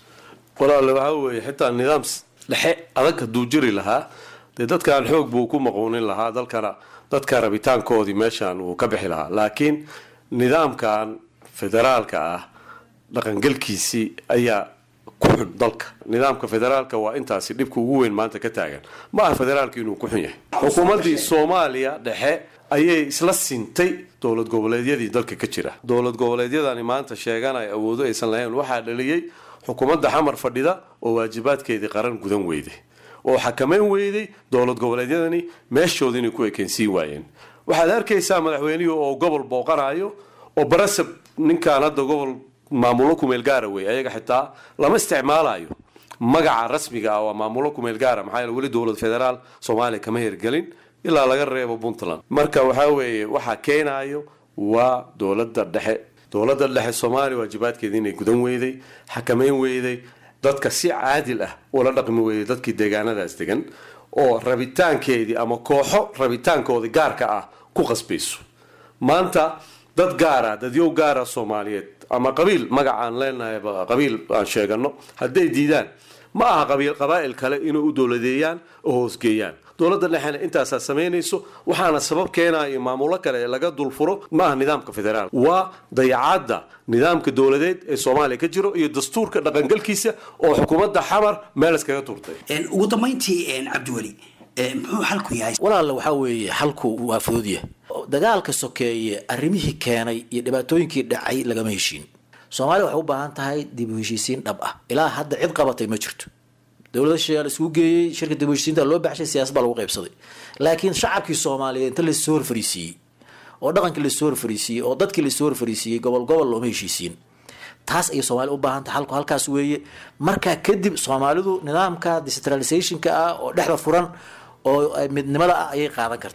walaale waxaa weeye xitaa nidaam dhexe adag hadduu jiri lahaa dee dadkan xoog buu ku maquunin lahaa dalkana dadka rabitaankoodii meeshan uu ka bixi lahaa laakiin nidaamkan federaalka ah dhaqangelkiisii ayaa ku xun dalka nidaamka federaalka waa intaasi dhibka ugu weyn maanta ka taagan ma aha federaalka inuu ku xun yahay xukuumaddii soomaaliya dhexe ayay isla sintay dowlad goboleedyadii dalka ka jira dowlad goboleedyadani maanta sheeganaya awoodo aysan lahayn waxaa dhaliyey xukuumadda xamar fadhida oo waajibaadkeedii qaran gudan weyday oo xakameyn weyday dowlad goboleedyadani meeshooda inay ku ekeensiin waayeen waxaad arkaysaa madaxweynihii oo gobol booqanayo oo barasab ninkaan hadda gobol maamulo kumeel gaara wey ayaga xitaa lama isticmaalayo magaca rasmiga ah waa maamulo kumeel gaara maxaa yeele weli dowlad federaal soomaaliya kama hirgelin ilaa laga reebo puntland marka waxaa weeye waxaa keenayo waa dowladda dhexe dowladda dhexe soomaaliya waajibaadkeeda inay gudan weyday xakameyn weyday dadka si caadil ah ula dhaqmi weyday dadkii deegaanadaas degan oo rabitaankeedii ama kooxo rabitaankoodii gaarka ah ku qasbayso maanta dad gaara dadyow gaara soomaaliyeed ama qabiil magacaan leenahay qabiil aan sheegano hadday diidaan ma aha qabiil qabaa'il kale inay u dowladeeyaan oo hoosgeeyaan dowladda dhexena intaasaa samaynayso waxaana sabab keenayo maamulo kale ee laga dulfuro ma aha nidaamka federaalka waa dayacadda nidaamka dowladeed ee soomaaliya ka jiro iyo dastuurka dhaqangalkiisa oo xukuumadda xamar meel iskaga turtay ugu dambayntii cabdiweli muxuu xalku yahay walaale waxaa weeye xalku waa fududya dagaalka sokeeye arrimihii keenay iyo dhibaatooyinkii dhacay lagama heshiin soomaaliya waxay u baahan tahay dib u heshiisiin dhab ah ilaa hadda cid qabatay ma jirto dowlada shisheeyaa la isugu geeyey shirka dib u heshiisiinta loo baxshay siyaasad baa lagu qaybsaday laakiin shacabkii soomaaliyeed inta lasoo horfariisiiyey oo dhaqankii lasoo horfariisiiyey oo dadkii lasoo horfariisiiyey gobol gobol looma heshiisiin taas ayay soomaaliya u baahan tahay halku halkaas weeye markaa kadib soomaalidu nidaamka decentralizationka ah oo dhexda furan oo midnimada ah ayay qaadan kartaa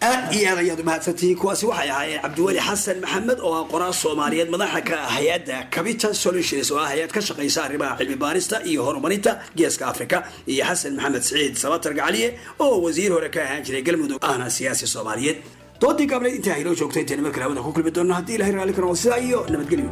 aad iyo aad ayaad u mahadsantihiin kuwaasi waxay ahaayeen cabdiweli xasan maxamed oo ah qoraal soomaaliyeed madaxa ka ah hay-adda capital solutions oo ah hay-ad ka shaqaysa arrimaha cilmi baarista iyo horumarinta geeska africa iyo xasan maxamed siciid sabatar gacaliye oo wasiir hore ka ahaan jiray galmudug ahna siyaasi soomaaliyeed doodii gaableed intaa haynoo joogto intayna markale hawada ku kulmi doonno haddii ilahay raalli ka noqdo sidaa iyo nabadgelyo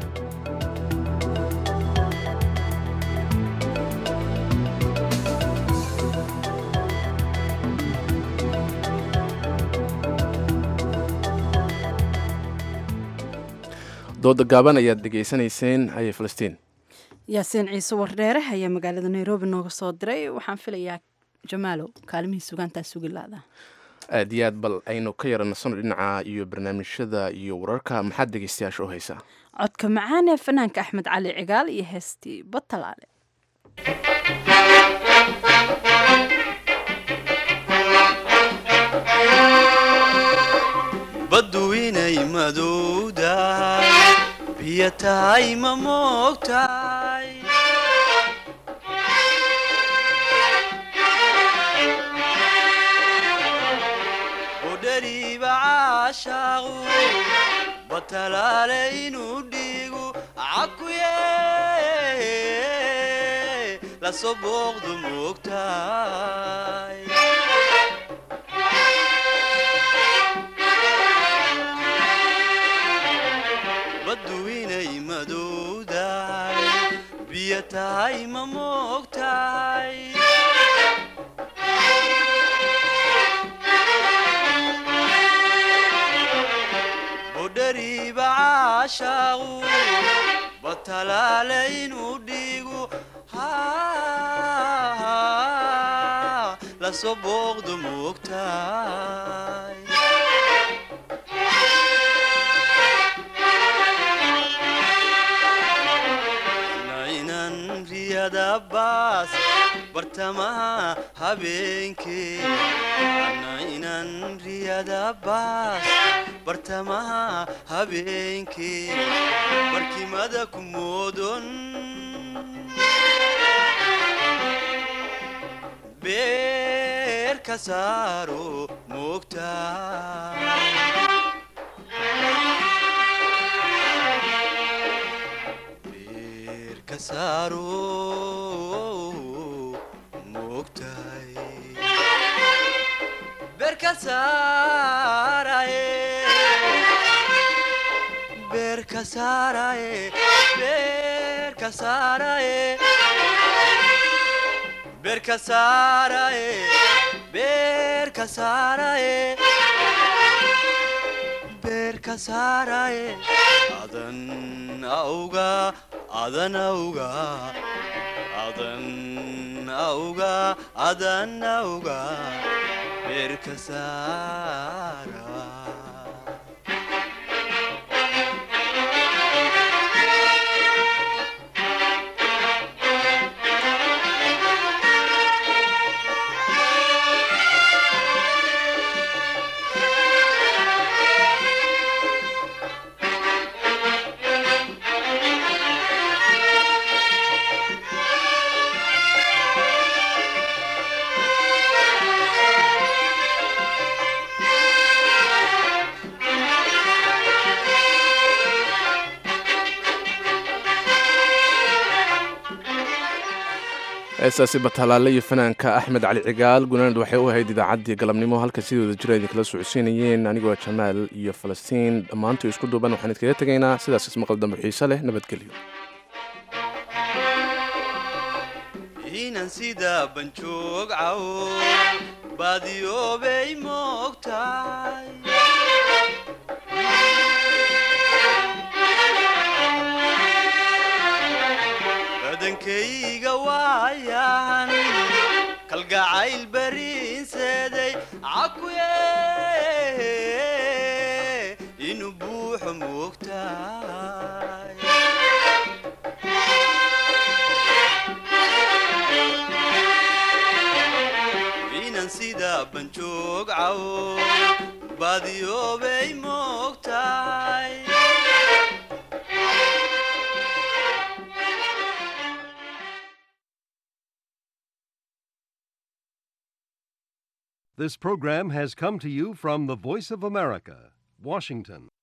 dooda gaaban ayaad dhegaysanayseen haye falastiin yaasiin ciise wardheere ayaa magaalada nairobi nooga soo diray waxaan filayaa jamaalow kaalimihii sugaantaa sugi laada aad iyo aad bal aynu ka yara nasano dhinaca iyo barnaamijyada iyo wararka maxaad dhegaystayaasha u haysaa codka macaan ee fanaanka axmed cali cigaal iyo heestii batalaale baddu inay madowdahay biyo tahay ma moogtahay udhariiba caashaaqu batalaale inuu dhiigu cakuye lasoo booqdu moogtahay baddu inay madowdahay biyo tahay ma moogtahay budhariiba caashaaqu batalaale inuu dhiigu lasoo booqdu moogtahay nainan riyada baas bartamaha habeenkee nainan riyada baas bartamaha habeenkee barkimada ku moodon beer ka saaro moogtaa kasaaro moogtahay beerka saaraye beerka saaraye beerka saaraye beerka saaraye beerka saaraye beerka saaraye adan auga adan auga adan auga adan auga beerka saara heestaasi batalaale iyo fanaanka axmed cali cigaal gunaanad waxay u ahayd idaacaddii galabnimo halka sidooda jira idinkala socodsiinayeen anigoo jamaal iyo falastiin dhammaantu isku duuban waxaan idkaga tegaynaa sidaas ismaqal dambe xiise leh nabadgelyo inan sida banjoog cawo baadiyoobay moogtahay badankayga waayahan kalgacayl bariinseeday cakuye inuu buuxo moogtahay inan sida banjoog cawo baadiyoobay moogtahay This program has come to you from the Voice of America, Washington.